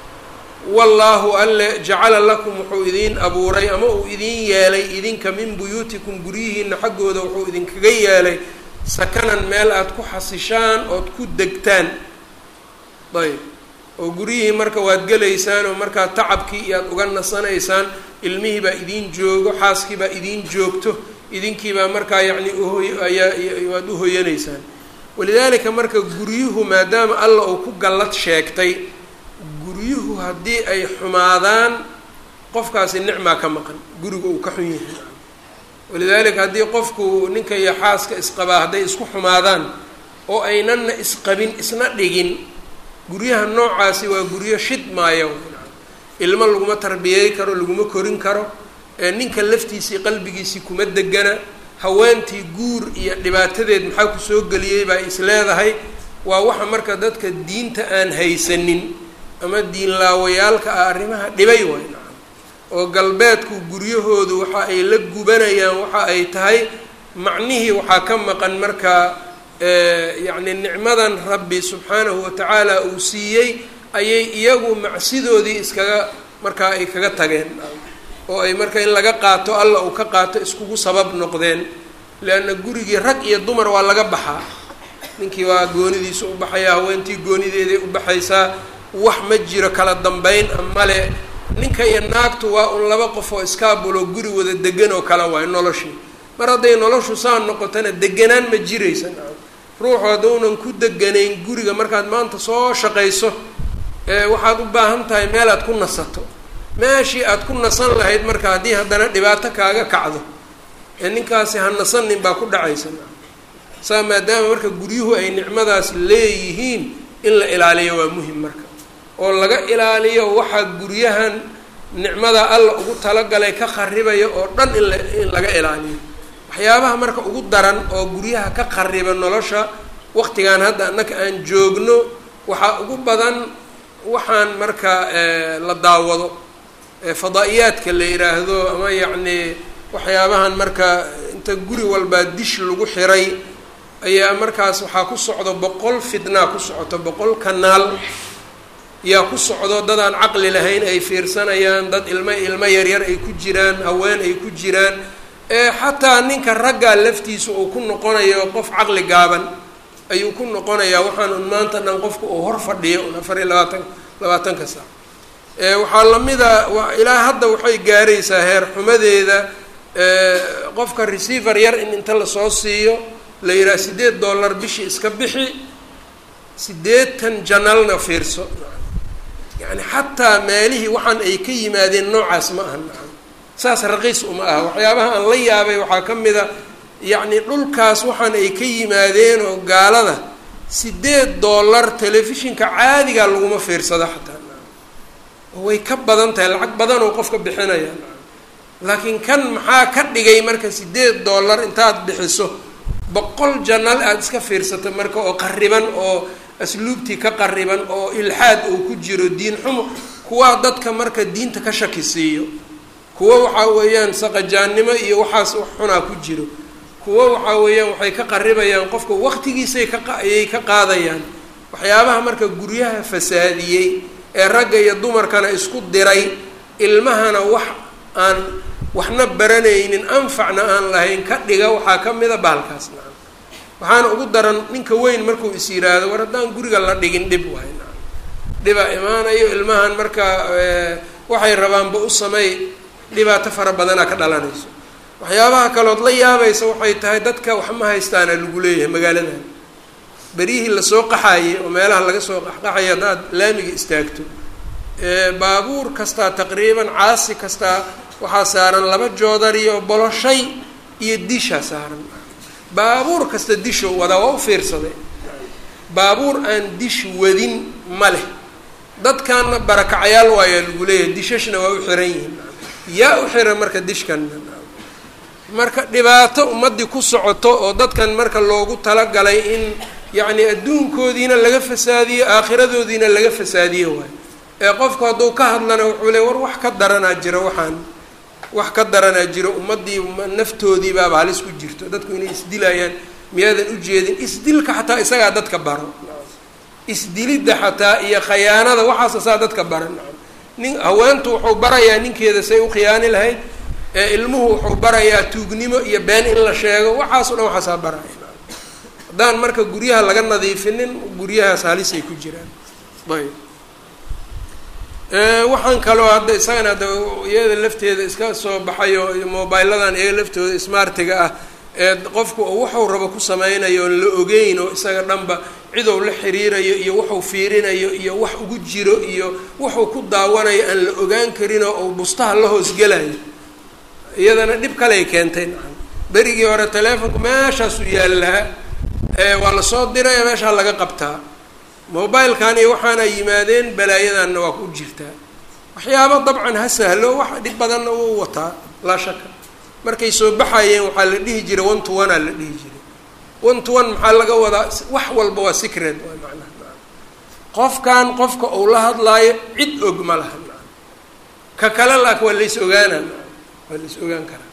wallaahu alle jacala lakum wuxuu idiin abuuray ama uu idiin yeelay idinka min buyuutikum guryihiina xaggooda wuxuu idinkaga yeelay sakanan meel aada ku xasishaan ood ku degtaan ayb oo guryihii marka waad gelaysaan oo markaa tacabkii iyo aada uga nasanaysaan ilmihii baa idiin joogo xaaskii baa idiin joogto idinkiibaa markaa yacni uhoy ayaa waad uhoyanaysaan walidaalika marka guryuhu maadaama alla uu ku gallad sheegtay guryuhu haddii ay xumaadaan qofkaasi nicmaa ka maqan guriga uu ka xun yahay walidaalika haddii qofku ninka iyo xaaska isqabaa hadday isku xumaadaan oo aynanna isqabin isna dhigin guryaha noocaasi waa guryo shid maayo ilmo laguma tarbiyey karo laguma korin karo ninka laftiisii qalbigiisii kuma degana haweentii guur iyo dhibaatadeed maxaa kusoo geliyey baa is leedahay waa waxa marka dadka diinta aan haysanin ama diinlaawayaalka ah arrimaha dhibay waay nacam oo galbeedku guryahoodu waxa ay la gubanayaan waxa ay tahay macnihii waxaa ka maqan markaa yacni nicmadan rabbi subxaanahu watacaala uu siiyey ayay iyagu macsidoodii iskaga markaa ay kaga tageen oo ay marka in laga qaato alla uu ka qaato iskugu sabab noqdeen leanna gurigii rag iyo dumar waa laga baxaa ninkii waa goonidiisa u baxayaa haweentii goonideeday u baxaysaa wax ma jiro kala dambeyn male ninka iyo naagtu waa un laba qof oo iskaabulo guri wada degan oo kale waay noloshii mar hadday noloshu saa noqotona deganaan ma jiraysa ruuxu hadduunan ku deganayn guriga markaad maanta soo shaqayso waxaad u baahan tahay meel aad ku nasato meeshii aad ku nasan lahayd marka haddii haddana dhibaato kaaga kacdo ee ninkaasi ha nasanin baa ku dhacaysa saa maadaama marka guryuhu ay nicmadaas leeyihiin in la ilaaliyo waa muhim marka oo laga ilaaliyo waxaa guryahan nicmada alla ugu talagalay ka kharibaya oo dhan in la in laga ilaaliyo waxyaabaha marka ugu daran oo guryaha ka khariba nolosha waqtigan hadda annaka aan joogno waxaa ugu badan waxaan marka la daawado fadaa-iyaadka la yidhaahdo ama yacni waxyaabahan marka inta guri walbaa dish lagu xiray ayaa markaas waxaa ku socdo boqol fitnaa ku socoto boqol kanaal yaa ku socdo dadaan caqli lahayn ay fiirsanayaan dad ilmo ilmo yaryar ay ku jiraan haween ay ku jiraan ee xataa ninka raggaa laftiisa uu ku noqonayo qof caqli gaaban ayuu ku noqonayaa waxaan un maanta dhan qofka uu hor fadhiyo un afar iyo labaatan labaatanka saac waxaa lamida ilaa hadda waxay gaaraysaa heer xumadeeda qofka receiver yar in inta lasoo siiyo la yidhaha siddeed dollar bishii iska bixi siddeetan janalna fiirso yacni xataa meelihii waxaan ay ka yimaadeen noocaas ma aha saas raqiis uma aha waxyaabaha aan la yaabay waxaa ka mid a yacni dhulkaas waxaan ay ka yimaadeen oo gaalada siddeed dollar telefishinka caadigaa laguma fiirsado xataa way ka badan tahay lacag badan oo qofka bixinaya laakiin kan maxaa ka dhigay marka siddeed dollar intaad bixiso boqol janal aada iska fiirsato marka oo qariban oo asluubtii ka qariban oo ilxaad uu ku jiro diin xumo kuwaa dadka marka diinta ka shaki siiyo kuwo waxaa weeyaan saqajaannimo iyo waxaas wax xunaa ku jiro kuwo waxaa weeyaan waxay ka qaribayaan qofka waqtigiisay kaayay ka qaadayaan waxyaabaha marka guryaha fasaadiyey ee ragga iyo dumarkana isku diray ilmahana wax aan waxna baranaynin anfacna aan lahayn ka dhiga waxaa ka mida baalkaas nacam waxaana ugu daran ninka weyn markuu is yiraahdo war haddaan guriga la dhigin dhib waay nacam dhibaa imaanayo ilmahan marka waxay rabaanba u sameey dhibaato fara badanaa ka dhalanayso waxyaabaha kalood la yaabaysa waxay tahay dadka wax ma haystaana lagu leeyahay magaaladan beryihii lasoo qaxaayey oo meelaha laga soo qaxqaxaya haddaad laamiga istaagto baabuur kastaa taqriiban caasi kastaa waxaa saaran laba joodari oo boloshay iyo dishaa saaran baabuur kasta disho wadaa waa u fiirsaday baabuur aan dish wadin ma leh dadkaana barakacayaal waayaa lagu leeyahay dishashna waa u xiran yihiin yaa u xiran marka dishkan marka dhibaato ummaddii ku socoto oo dadkan marka loogu talagalay in yacni adduunkoodiina laga fasaadiyo aakhiradoodiina laga fasaadiyo waayo ee qofku hadduu ka hadlana wuxuu le war wax ka daranaa jiro waxaan wax ka daranaa jiro ummaddii naftoodii baaba halis ku jirto dadku inay isdilayaan miyaadan ujeedin isdilka xataa isagaa dadka baro isdilidda xataa iyo khayaanada waxaasa saa dadka baran nin haweentu wuxuu barayaa ninkeeda say u khiyaani lahayd ee ilmuhu wuxuu barayaa tuugnimo iyo been in la sheego waxaaso dhan waxaasaa baraya haddaan marka guryaha laga nadiifinin guryahaas halisay ku jiraan ayb waxaan kaloo hadda isagana hadda iyada lafteeda iska soo baxayo mobiladan iyaga laftooda smartiga ah ee qofku wuxuu rabo ku sameynayo oon la ogeyn oo isaga dhanba cidow la xiriirayo iyo wuxuu fiirinayo iyo wax ugu jiro iyo wuxuu ku daawanayo aan la ogaan karinoo uu bustaha la hoosgelayo iyadana dhib kaley keentay nacam berigii hore teleefonku meeshaasuu yaallaa waa lasoo diraya meeshaa laga qabtaa mobilkan iyo waxaana yimaadeen balaayadanna waa ku jirtaa waxyaaba dabcan ha sahlo wax dhib badanna wuu wataa laa shaka markay soo baxayeen waxaa la dhihi jiray one to one aa la dhihi jiray one to one maxaa laga wadaa wax walba waa secret waa macnaha qofkan qofka uu la hadlaayo cid og ma laha ka kale laak waa lays ogaana waa lays ogaan karaa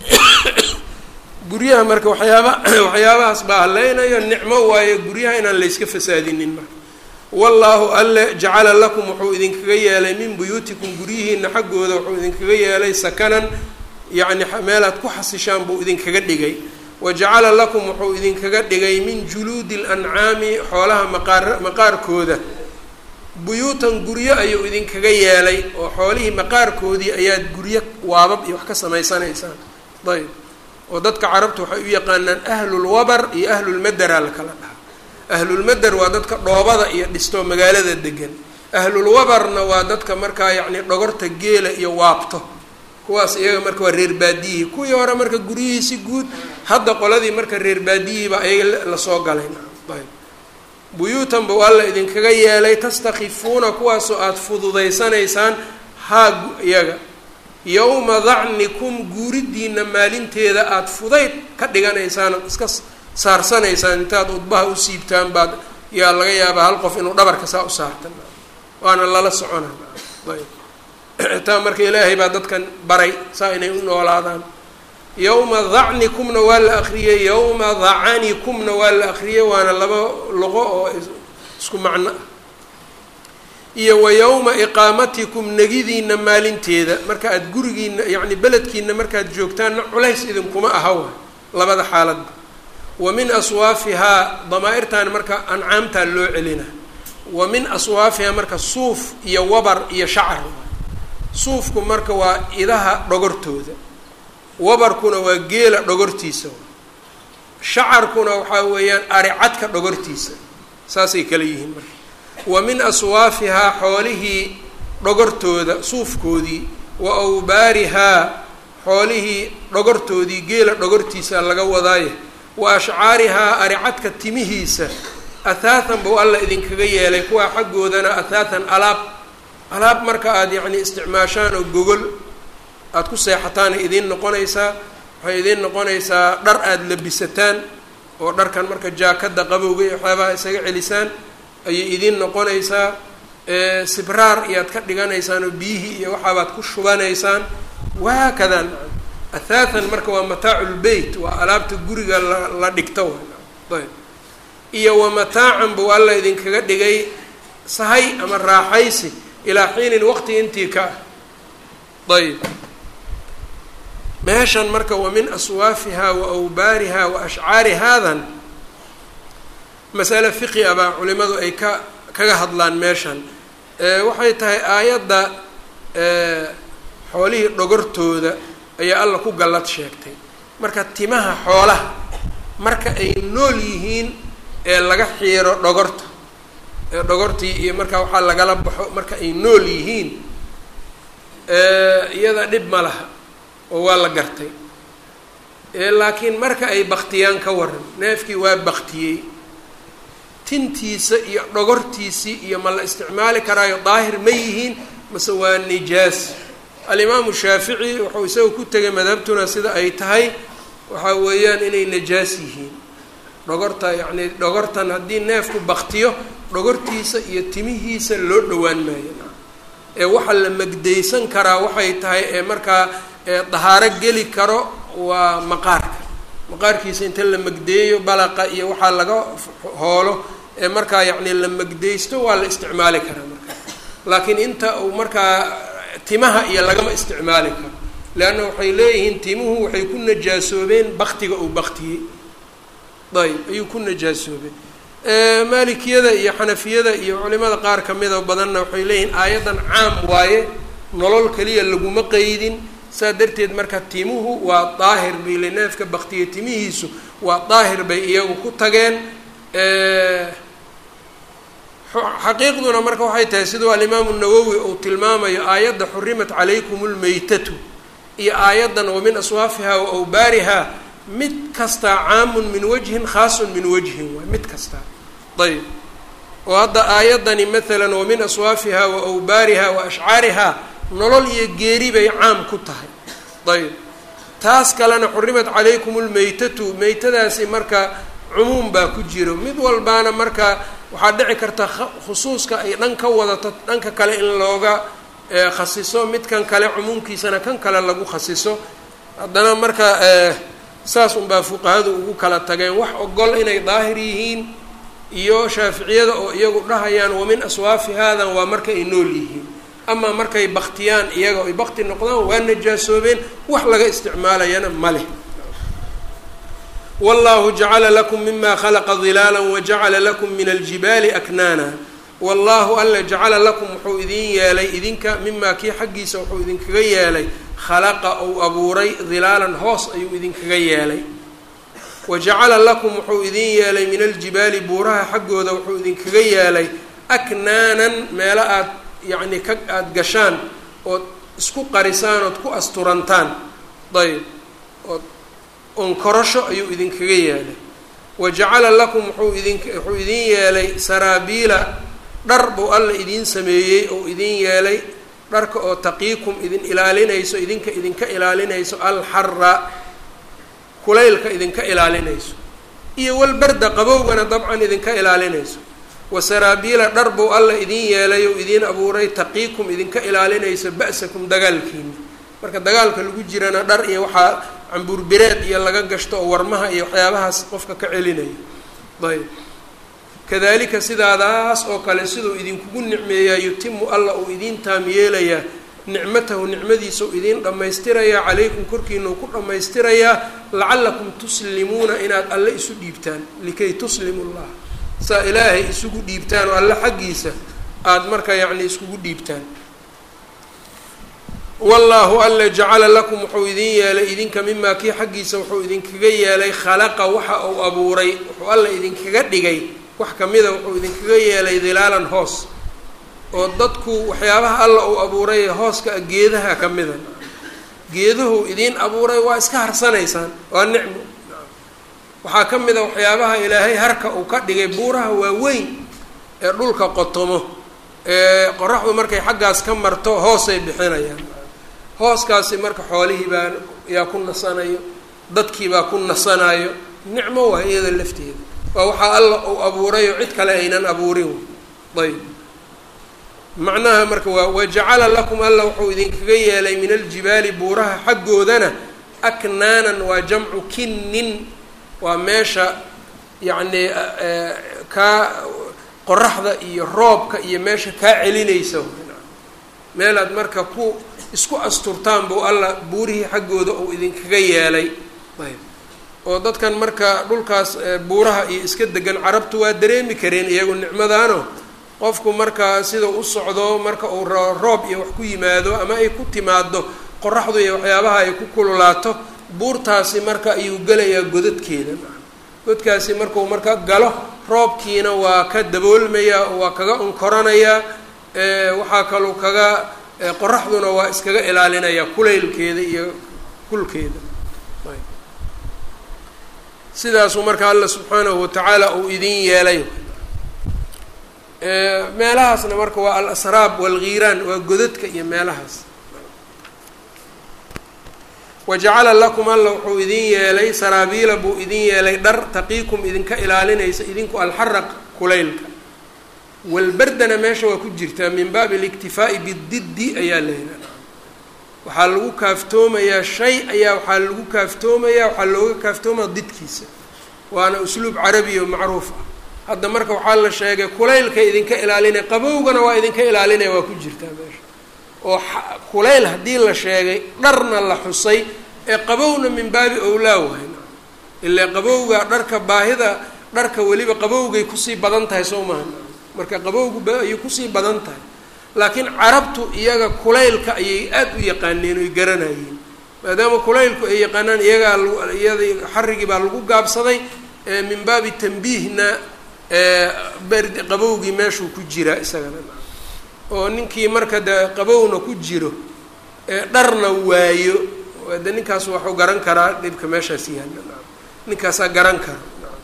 guryaha marka waxyaaba waxyaabahaas baa haleynayo nicmo waayo guryaha inaan layska fasaadinin marka wallaahu alle jacala lakum wuxuu idinkaga yeelay min buyuutikum guryihiina xaggooda wuxuu idinkaga yeelay sakanan yacni meelaad ku xasishaan buu idinkaga dhigay wa jacala lakum wuxuu idinkaga dhigay min juluudi lancaami xoolaha maqaar maqaarkooda buyuutan guryo ayuu idinkaga yeelay oo xoolihii maqaarkoodii ayaad guryo waabab iyo wax ka samaysanaysaan ayb oo dadka carabta waxay u yaqaanaan ahlulwabar iyo ahlulmadera la kala dhaha ahlulmader waa dadka dhoobada iyo dhisto magaalada degan ahlulwabarna waa dadka markaa yacni dhogorta geela iyo waabto kuwaas iyaga marka waa reer baadiyihii kuwii hore marka guryihiisi guud hadda qoladii marka reer baadiyihiiba ayaga lasoo galay ayb buyuutan ba waa la idinkaga yeelay tastakifuuna kuwaasoo aada fududaysanaysaan haa iyaga yowma dacnikum guuridiina maalinteeda aada fudayd ka dhiganaysaan ood iska saarsanaysaan intaad udbaha u siibtaan baad yaa laga yaabaa hal qof inuu dhabarka saa u saartan waana lala socona ayb taa marka ilaahay baa dadkan baray saa inay u noolaadaan yowma dacnikumna waa la akriyey yowma dacanikumna waa la akriyey waana laba luqo oo isku macno ah iyo wa yowma iqaamatikum negidiina maalinteeda marka aada gurigiina yacni beledkiina markaad joogtaanna culays idinkuma aha waay labada xaaladba wa min aswaafihaa damaa-irtaan marka ancaamtaa loo celina wa min aswaafihaa marka suuf iyo wabar iyo shacar suufku marka waa idaha dhogortooda wabarkuna waa geela dhogortiisa shacarkuna waxaa weeyaan aricadka dhogortiisa saasay kala yihiin marka wa min aswaafihaa xoolihii dhogortooda suufkoodii wa awbaarihaa xoolihii dhogortoodii geela dhogortiisa laga wadaaye wa ashcaarihaa aricadka timihiisa athaathan buu alla idinkaga yeelay kuwaa xaggoodana athaathan alaab alaab marka aada yacni isticmaashaan oo gogol aada ku seexataana idiin noqonaysaa waxay idiin noqonaysaa dhar aada labisataan oo dharkan marka jaakada qabowga iyo waxyaabaha isaga celisaan ayay idiin noqonaysaa sibraar iyaad ka dhiganaysaan oo biyihii iyo waxaabaad ku shubanaysaan wahaakadaa athaathan marka waa mataacu lbeyt waa alaabta guriga la la dhigto ayb iyo wa mataacan buu alla idinkaga dhigay sahay ama raaxaysi ilaa xiinin waqti intii ka ah ayb meeshan marka wa min aswaafihaa wa awbaarihaa wa ashcaari haadan masale fiqi a baa culimadu ay ka kaga hadlaan meeshan waxay tahay aayadda xoolihii dhogortooda ayaa alla ku gallad sheegtay marka timaha xoolaha marka ay nool yihiin ee laga xiiro dhogorta ee dhogortii iyo marka waxaa lagala baxo marka ay nool yihiin iyada dhib ma laha oo waa la gartay laakiin marka ay baktiyaan ka waran neefkii waa baktiyey tintiisa iyo dhogortiisii iyo ma la isticmaali karaayo daahir ma yihiin mase waa nijaas alimaamu shaafici wuxuu isaga ku tegay madhabtuna sida ay tahay waxaa weeyaan inay najaas yihiin dhogorta yacni dhogortan haddii neefku baktiyo dhogortiisa iyo timihiisa loo dhowaan maayo ee waxa la magdaysan karaa waxay tahay ee markaa dahaaro geli karo waa maqaarka maqaarkiisa inta la magdeeyo balaqa iyo waxaa laga hoolo ee markaa yacni la magdaysto waa la isticmaali karaa marka laakiin inta uu markaa timaha iyo lagama isticmaali karo leanna waxay leeyihiin timuhu waxay ku najaasoobeen baktiga uu baktiyey ayb ayuu ku najaasoobeen maalikiyada iyo xanafiyada iyo culimada qaar kamida badanna waxay leeyihiin aayaddan caam waaye nolol keliya laguma qeydin saa darteed marka timuhu waa daahir bay le neefka baktiya timihiisu waa daahir bay iyagu ku tageen xaqiiqduna marka waxay tahay siduu alimaamu nawowi uu tilmaamayo aayadda xurimat calaykum lmeytatu iyo aayaddan wa min aswaafiha wa awbaariha mid kastaa caamun min wajhin khaasun min wajhin waay mid kastaa ayb oo hadda aayaddani maalan wa min aswaafiha wa awbaariha wa ashcaariha nolol iyo geeri bay caam ku tahay ayb taas kalena xurimat calaykum lmeytatu meytadaasi marka cumuum baa ku jiro mid walbaana marka waxaa dhici karta khusuuska ay dhan ka wadato dhanka kale in looga khasiso midkan kale cumuumkiisana kan kale lagu khasiso haddana marka saas unbaa fuqahadu ugu kala tageen wax ogol inay daahir yihiin iyo shaaficiyada oo iyagu dhahayaan wa min aswaafi haadan waa marka ay nool yihiin amaa markay baktiyaan iyaga ay bakti noqdaan waa najaasoobeen wax laga isticmaalayana ma leh wallahu jacala lakum mima khalaqa dilaala wajacala lakum min aljibaali aknaana wallahu alla jacala lakum wuxuu idin yeelay idinka mimaa kii xaggiisa wuxuu idinkaga yeelay khalaqa ou abuuray dilaalan hoos ayuu idinkaga yeelay wa jacala lakum wuxuu idin yeelay min aljibaali buuraha xaggooda wuxuu idinkaga yeelay aknaanan meelo aad yacni ka aada gashaan ood isku qarisaan ood ku asturantaan ayb ood onkorasho ayuu idinkaga yeelay wa jacala lakum wuxuu idin wuxuu idin yeelay saraabiila dhar buu alla idiin sameeyey oo idin yeelay dharka oo taqiikum idin ilaalinayso idinka idinka ilaalinayso alxara kulaylka idinka ilaalinayso iyo walbarda qabowgana dabcan idinka ilaalinayso wa saraabiila dhar buu alla idin yeelay oo idiin abuuray taqiikum idinka ilaalinayso ba'sakum dagaalkiina marka dagaalka lagu jirana dhar iyo waxaa cambuurbireed iyo laga gashto oo warmaha iyo waxyaabahaas qofka ka celinayo ayb kadalika sidaadaas oo kale siduu idinkugu nicmeeyaa yutimu alla uu idiin taam yeelayaa nicmatahu nicmadiisa u idiin dhammaystirayaa calaykum korkiina uu ku dhammaystirayaa lacallakum tuslimuuna inaad alle isu dhiibtaan likay tuslimu llah saa ilaahay isugu dhiibtaan oo alle xaggiisa aada marka yacni iskugu dhiibtaan wallaahu alla jacala lakum wuxuu idin yeelay idinka mimaa kii xaggiisa wuxuu idinkaga yeelay khalaqa waxa uu abuuray wuxuu alla idinkaga dhigay wax kamida wuxuu idinkaga yeelay dilaalan hoos oo dadku waxyaabaha alla uu abuuray hooska geedaha ka mida geeduhu idiin abuuray waa iska harsanaysaan waa nicmo waxaa ka mid a waxyaabaha ilaahay harka uu ka dhigay buuraha waaweyn ee dhulka qotomo ee qoraxdu markay xaggaas ka marto hoosay bixinayaan hooskaasi marka xoolihii baa yaa ku nasanayo dadkii baa ku nasanayo nicmo waa iyada lafteeda waa waxaa alla uu abuurayo cid kale aynan abuurin ayb macnaha marka waa wajacala lakum alla wuxuu idinkaga yeelay min aljibaali buuraha xaggoodana aknaanan waa jamcu kinnin waa meesha yacni kaa qoraxda iyo roobka iyo meesha kaa celinaysa meelaad marka ku isku asturtaan buu alla buurihii xaggooda uu idinkaga yeelay ayb oo dadkan marka dhulkaas buuraha iyo iska degan carabtu waa dareemi kareen iyagu nicmadaano qofku marka sida u socdo marka uu roob iyo wax ku yimaado ama ay ku timaado qoraxdu iyo waxyaabaha ay ku kululaato buurtaasi marka ayuu gelayaa godadkeeda godkaasi markuu marka galo roobkiina waa ka daboolmayaa oo waa kaga unkoranayaa waxaa kaluu kaga qoraxduna waa iskaga ilaalinayaa kulaylkeeda iyo kulkeeda sidaasuu marka alla subxaanahu watacaala uu idin yeelay meelahaasna marka waa alasraab walgiiraan waa godadka iyo meelahaas wajacala lakum alla wuxuu idin yeelay saraabiila buu idin yeelay dhar taqiikum idinka ilaalinaysa idinku alxaraq kulaylka walberdana meesha waa ku jirtaa min baabi اliktifaa'i bididdi ayaa la yidhahda waxaa lagu kaaftoomayaa shay ayaa waxaa lagu kaaftoomayaa waxaa looga kaaftoomaya didkiisa waana usluub carabi oo macruuf ah hadda marka waxaa la sheegay kulaylka idinka ilaalinaya qabowgana waa idinka ilaalinaya waa ku jirtaa meesha oo kulayl haddii la sheegay dharna la xusay ee qabowna min baabi owlaa wahay ilaa qabowga dharka baahida dharka weliba qabowgay kusii badan tahay soo maha marka qabowgu ayay kusii badan tahay laakiin carabtu iyaga kulaylka ayay aada u yaqaaneen oy garanayeen maadaama kulaylku ay yaqaanaan iyagaa iyada xarigii baa lagu gaabsaday min baabi tanbiihna berd qabowgii meeshuu ku jiraa isagana oo ninkii marka de qabowna ku jiro dharna waayo de ninkaas waxuu garan karaa dhibka meeshaas yaalla ninkaasaa garan kara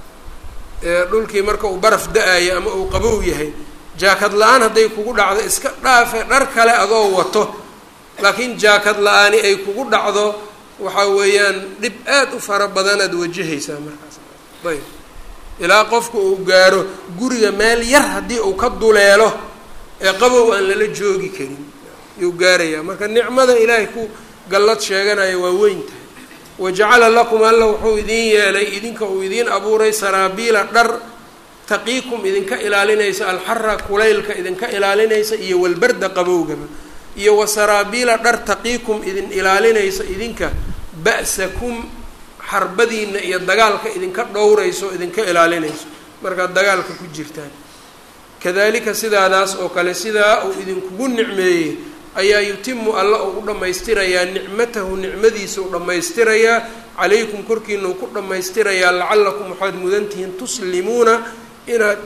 dhulkii marka uu baraf da-ayo ama uu qabow yahay jaakad la-aan hadday kugu dhacdo iska dhaafe dhar kale adoo wato laakiin jaakad la-aani ay kugu dhacdo waxa weeyaan dhib aad u fara badanaad wajahaysaa markaas ayb ilaa qofku uu gaaro guriga meel yar haddii uu ka duleelo ee qabow aan lala joogi karin yuu gaarayaa marka nicmada ilaahay ku gallad sheeganaya waa weyn tahay wajacala lakum alla wuxuu idin yeelay idinka uu idiin abuuray saraabiila dhar taqiikum idinka ilaalinaysa alxara kulaylka idinka ilaalinaysa iyo walbarda qabowgaba iyo wasaraabiila dhar taqiikum idin ilaalinaysa idinka ba'sakum xarbadiina iyo dagaalka idinka dhowrayso idinka ilaalinayso markaad dagaalka ku jirtaan kadalika sidaadaas oo kale sidaa uu idinkugu nicmeeyey ayaa yutimu alla uu u dhammaystirayaa nicmatahu nicmadiisa u dhammaystirayaa calaykum korkiina uu ku dhammaystirayaa lacallakum waxaad mudantihiin tuslimuuna inaad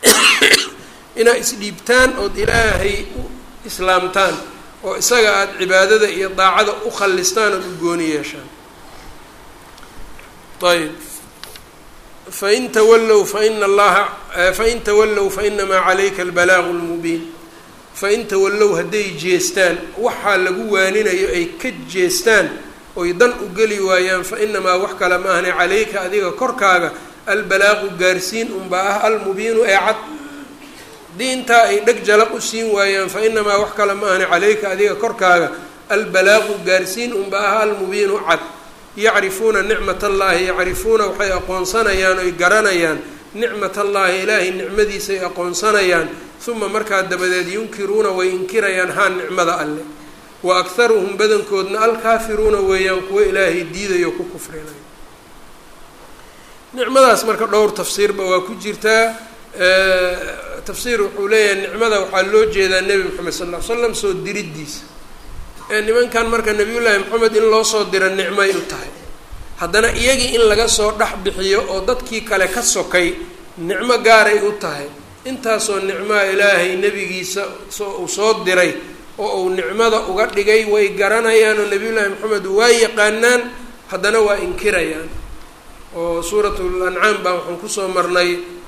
inaad isdhiibtaan ood ilaahay u islaamtaan oo isaga aada cibaadada iyo daacada u khallistaan ood u gooni yeeshaan ayb fain tawallow faina allaha fain tawallow fainamaa calayka albalaaqu lmubiin fain tawallow hadday jeestaan waxaa lagu waaninayo ay ka jeestaan oy dan u geli waayaan fa inamaa wax kale ma ahne calayka adiga korkaaga albalaaqu gaarsiin unbaa ah almubiinu ee cad haddii intaa ay dheg jalaq u siin waayaan fa inamaa wax kale ma ahne calayka adiga korkaaga albalaaqu gaarsiin unbaa ah almubiinu cad yacrifuuna nicmat allaahi yacrifuuna waxay aqoonsanayaan oy garanayaan nicmat allaahi ilaahay nicmadiisay aqoonsanayaan uma markaa dabadeed yunkiruuna way inkirayaan haa nicmada alleh wa akharuhum badankoodna alkaafiruuna weeyaan kuwo ilaahay diidayo ku kufrinayo nicmadaas marka dhowr tafsiirba waa ku jirtaa tafsiir wuxuu leeyahay nicmada waxaa loo jeedaa nebi moxamed sal ll ly slam soo diriddiisa nimankan marka nabiyullaahi maxamed in loo soo diro nicmay u tahay haddana iyagii in laga soo dhex bixiyo oo dadkii kale ka sokay nicmo gaaray u tahay intaasoo nicmaa ilaahay nebigiisa uu soo diray oo uu nicmada uga dhigay way garanayaan oo nabiyullaahi maxamed waa yaqaanaan haddana waa inkirayaan oo suuratul ancaam baa waxaan kusoo marnay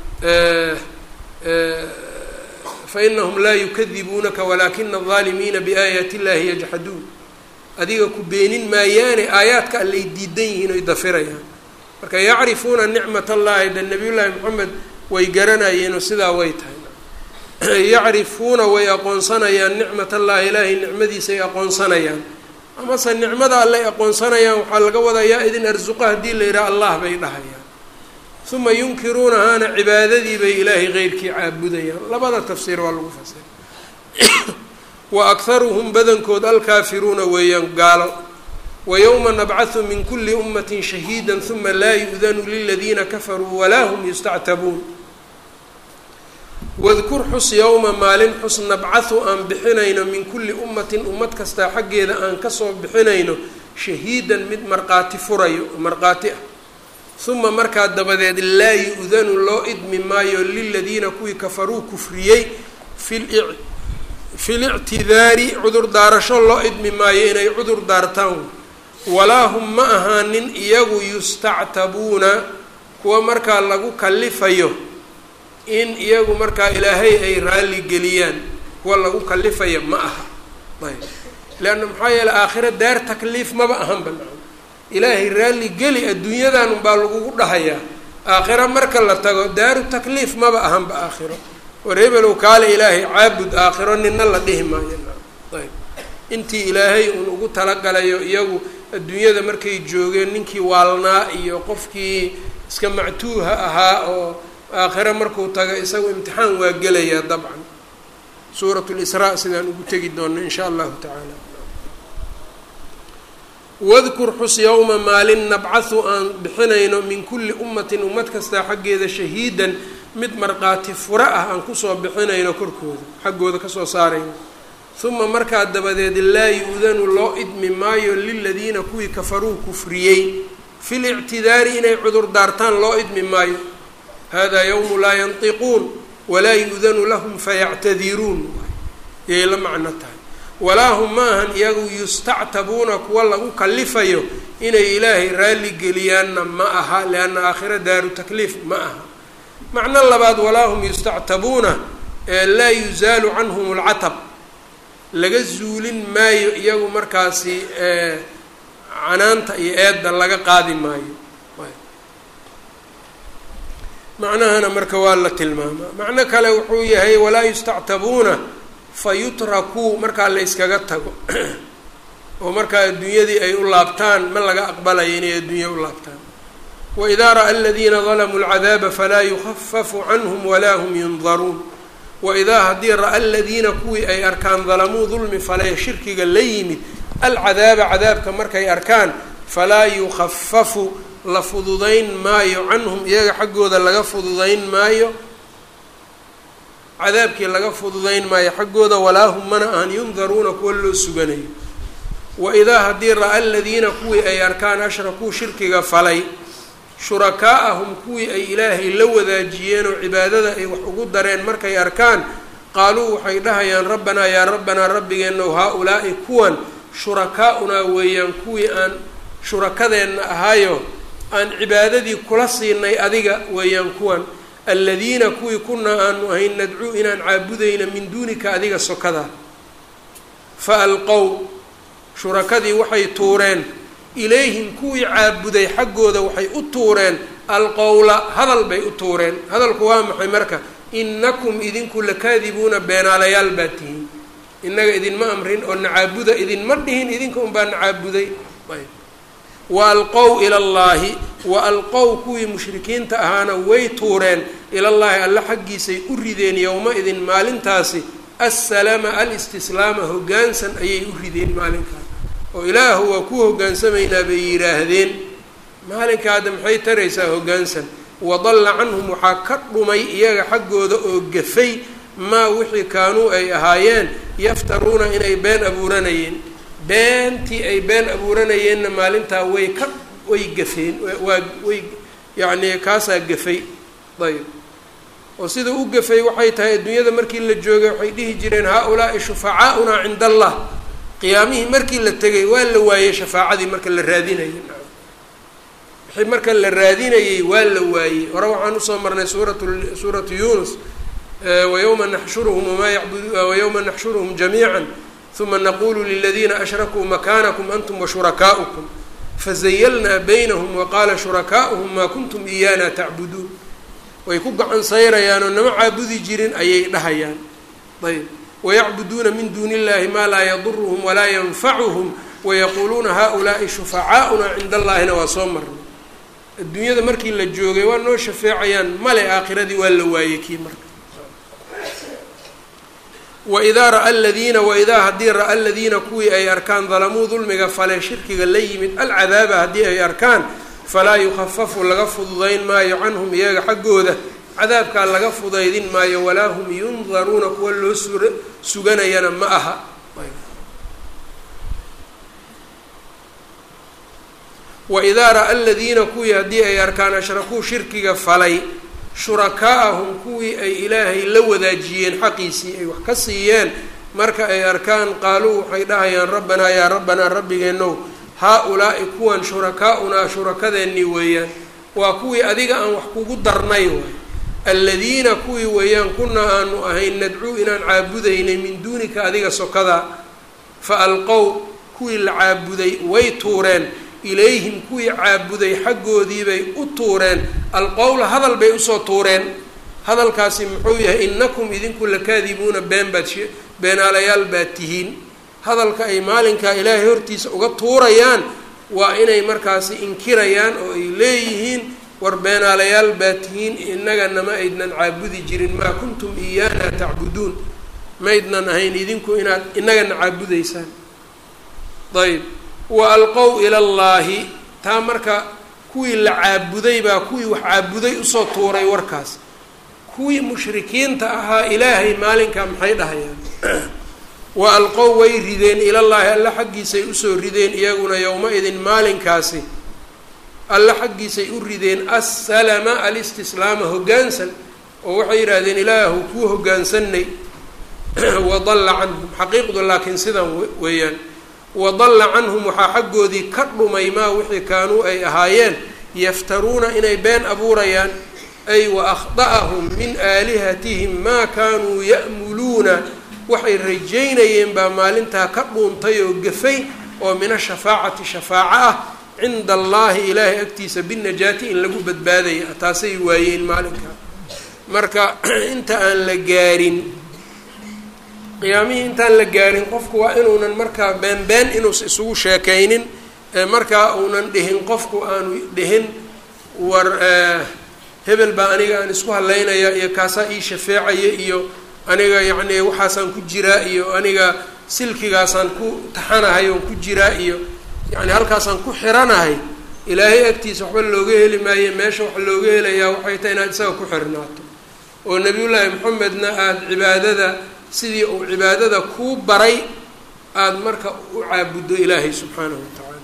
fainahum laa yukadibuunaka walaakina aldaalimiina biaayaati illahi yajxaduun adiga ku beenin maayaane aayaadka allay diidan yihiin oy dafirayaan marka yacrifuuna nicmat allahi de nabiyullaahi maxamed way garanayeenoo sidaa way tahay yacrifuuna way aqoonsanayaan nicmat allahi ilaahay nicmadiisay aqoonsanayaan amase nicmada allay aqoonsanayaan waxaa laga wadaa yaa idin arsuqa haddii la yidhaha allah bay dhahayaan uma yunkiruunahaana cibaadadii bay ilaahay keyrkii caabudayaan labada tafsiir waa lagu fasiray wa akharuhum badankood alkaafiruuna weeyaan gaalo wa yowma nabcathu min kuli ummatin shahiida uma laa yu-danu liladiina kafaruu walaa hum yustactabuun wadkur xus yowma maalin xus nabcathu aan bixinayno min kulli ummatin ummad kastaa xaggeeda aan kasoo bixinayno shahiidan mid marqaati furayo marqaati ah uma markaa dabadeed laa yu-danu loo idmi maayo liladiina kuwii kafaruu kufriyey fi lictidaari cudur daarasho loo idmi maayo inay cudur daartaan walaa hum ma ahaanin iyagu yustactabuuna kuwa markaa lagu kalifayo in iyagu markaa ilaahay ay raalli geliyaan kuwa lagu kalifaya ma aha ayb leanna maxaa yeele aakhira daar takliif maba ahanba ilaahay raalli geli adduunyadan unbaa lagugu dhahayaa aakhiro marka la tago daaru takliif maba ahanba aakhiro war hebelow kaale ilaahay caabud aakhiro nina la dhihi maayo ayb intii ilaahay uun ugu talagalayo iyagu adduunyada markay joogeen ninkii waalnaa iyo qofkii iska mactuuha ahaa oo aakhiro markuu tago isagu imtixaan waa gelayaa dabcan suurat lisraa sidaan ugu tegi doonno in sha allahu tacaala wadkur xus yowma maalin nabcathu aan bixinayno min kulli ummatin ummad kastaa xaggeeda shahiidan mid markhaati fura ah aan kusoo bixinayno korkooda xaggooda kasoo saarayno uma markaa dabadeed laa yu-danu loo idmi maayo liladiina kuwii kafaruu kufriyey fi lictidaari inay cudur daartaan loo idmi maayo hada yowmu laa yantiquun walaa yu-danu lahum fayactadiruun yay la macno tahay walaa hum ma ahan iyagu yustactabuuna kuwa lagu kalifayo inay ilaahay raalli geliyaanna ma aha lianna aakhira daaru takliif ma aha macno labaad walaa hum yustactabuuna laa yuzaalu canhum alcatab laga zuulin maayo iyagu markaasi canaanta iyo eedda laga qaadi maayo macnahana marka waa la tilmaamaa macno kale wuxuu yahay walaa yustactabuuna fa yutrakuu markaa la yskaga tago oo markaa adduunyadii ay u laabtaan ma laga aqbalayo inay adduunya u laabtaan waidaa ra'a aladiina dalamuu alcadaaba falaa yukafafu canhum walaa hum yundaruun waidaa haddii ra-a aladiina kuwii ay arkaan dalamuu dulmi falee shirkiga la yimid alcadaaba cadaabka markay arkaan falaa yukafafu la fududayn maayo canhum iyaga xaggooda laga fududayn maayo cadaabkii laga fududayn maayo xaggooda walaa hum mana ahan yundaruuna kuwa loo suganayo waidaa haddii ra-a aladiina kuwii ay arkaan ashrakuu shirkiga falay shurakaa'ahum kuwii ay ilaahay la wadaajiyeen oo cibaadada ay wax ugu dareen markay arkaan qaaluu waxay dhahayaan rabbanaa yaa rabbanaa rabbigeenow haa-ulaa'i kuwan shurakaa'unaa weeyaan kuwii aan shurakadeenna ahaayo aan cibaadadii kula siinay adiga weeyaan kuwan aladiina kuwii kunaa aanu ahayn nadcuu inaan caabudayna min duunika adiga sokadaa fa alqow shurakadii waxay tuureen ilayhim kuwii caabuday xaggooda waxay u tuureen alqowla hadal bay u tuureen hadalku waa maxay marka inakum idinku lakaadibuuna beenaalayaal baa tihiin innaga idinma amrin oo nacaabuda idinma dhihin idinka unbaa nacaabuday ayb wa alqow ila llaahi wa alqow kuwii mushrikiinta ahaana way tuureen ilallaahi alla xaggiisay u rideen yowma-idin maalintaasi assalama alistislaama hoggaansan ayay u rideen maalinkaas oo ilaahu waa ku hoggaansamaynaa bay yidhaahdeen maalinka hadda maxay taraysaa hoggaansan wadalla canhum waxaa ka dhumay iyaga xaggooda oo gafay maa wixii kaanuu ay ahaayeen yaftaruuna inay been abuuranayeen beentii ay been abuuranayeenna maalintaa way ka way gafeen waa way yacni kaasaa gafay ayb oo sida u gafay waxay tahay adduunyada markii la joogay waxay dhihi jireen haa-ulaa'i shufacaaunaa cinda allah qiyaamihii markii la tegay waa la waayey shafaacadii marka la raadinayay wixii marka la raadinayey waa la waayey hore waxaan usoo marnay suurat suuratu yunus wayowma naxshuruhum wamaa yacbud wayowma naxshuruhum jamiica uma naqulu liladiina ashrakuu makaanakum antum washurakaa'ukum fazayalnaa baynahum waqaala shurakaa'uhum maa kuntum iyaana tacbuduun way ku gacan sayrayaan oo nama caabudi jirin ayay dhahayaan ayb wayacbuduuna min duuni illahi maa laa yaduruhum walaa yanfacuhum wayaquuluuna haulaai shufacaauna cinda allaahina waa soo marnay adduunyada markii la joogay waa noo shafeecayaan male aakhiradii waa la waayey kii marka waidaa ra-a aladiina waidaa haddii ra-a aladiina kuwii ay arkaan dalamuu dulmiga fale shirkiga la yimid alcadaaba haddii ay arkaan falaa yukhafafu laga fududayn maayo canhum iyaga xaggooda cadaabkaa laga fudaydin maayo walaa hum yundaruuna kuwa loo sura suganayana ma aha waidaa ra-a aladiina kuwii haddii ay arkaan ashrakuu shirkiga falay shurakaa'ahum kuwii ay ilaahay la wadaajiyeen xaqiisii ay wax ka siiyeen marka ay arkaan qaaluu waxay dhahayaan rabbanaa yaa rabbanaa rabbigeenow haa-ulaa'i kuwan shurakaa'unaa shurakadeennii weeyaan waa kuwii adiga aan wax kugu darnay waay aladiina kuwii weeyaan kunaa aanu ahayn nadcuu inaan caabudaynay min duunika adiga sokadaa fa alqow kuwii la caabuday way tuureen ilayhim kuwii caabuday xaggoodiibay u tuureen alqowla hadal bay usoo tuureen hadalkaasi muxuu yahay inakum idinku lakaadibuuna been baad she beenaalayaal baad tihiin hadalka ay maalinkaa ilaahay hortiisa uga tuurayaan waa inay markaasi inkirayaan oo ay leeyihiin war beenaalayaal baad tihiin innagana ma aydnan caabudi jirin maa kuntum iyaana tacbuduun maydnan ahayn idinku inaad innagana caabudaysaan ayb wa alqow ila llaahi taa marka kuwii la caabuday baa kuwii wax caabuday usoo tuuray warkaas kuwii mushrikiinta ahaa ilaahay maalinkaa maxay dhahayaan wa alqow way rideen ilallaahi alla xaggiisay usoo rideen iyaguna yowma-idin maalinkaasi alla xaggiisay u rideen assalama alistislaama hoggaansan oo waxay yidhaahdeen ilaahu kuu hoggaansanay wadalla canhum xaqiiqdu laakiin sidan weeyaan wadalla canhum waxaa xaggoodii ka dhumay maa wixii kaanuu ay ahaayeen yaftaruuna inay been abuurayaan ay wa akhda'ahum min aalihatihim maa kaanuu ya'muluuna waxay rajaynayeen baa maalintaa ka dhuuntay oo gafay oo min ashafaacati shafaaco ah cinda allaahi ilaahay agtiisa binajaati in lagu badbaadaya taasay waayeen maalinkaa marka inta aan la gaarin qiyaamihii intaan la gaarin qofku waa inuunan markaa been been inuusa isugu sheekaynin markaa uunan dhihin qofku aanu dhihin war hebel baa aniga aan isku hadlaynaya iyo kaasaa ii shafeecaya iyo aniga yacni waxaasaan ku jiraa iyo aniga silkigaasaan ku taxanahay oon ku jiraa iyo yacni halkaasaan ku xiranahay ilaahay agtiisa waxba looga heli maayo meesha waxa looga helayaa waxay tahay inaad isaga ku xirnaato oo nebiyullaahi maxamedna aada cibaadada sidii uu cibaadada kuu baray aada marka u caabuddo ilaahay subxaanahu wa tacaala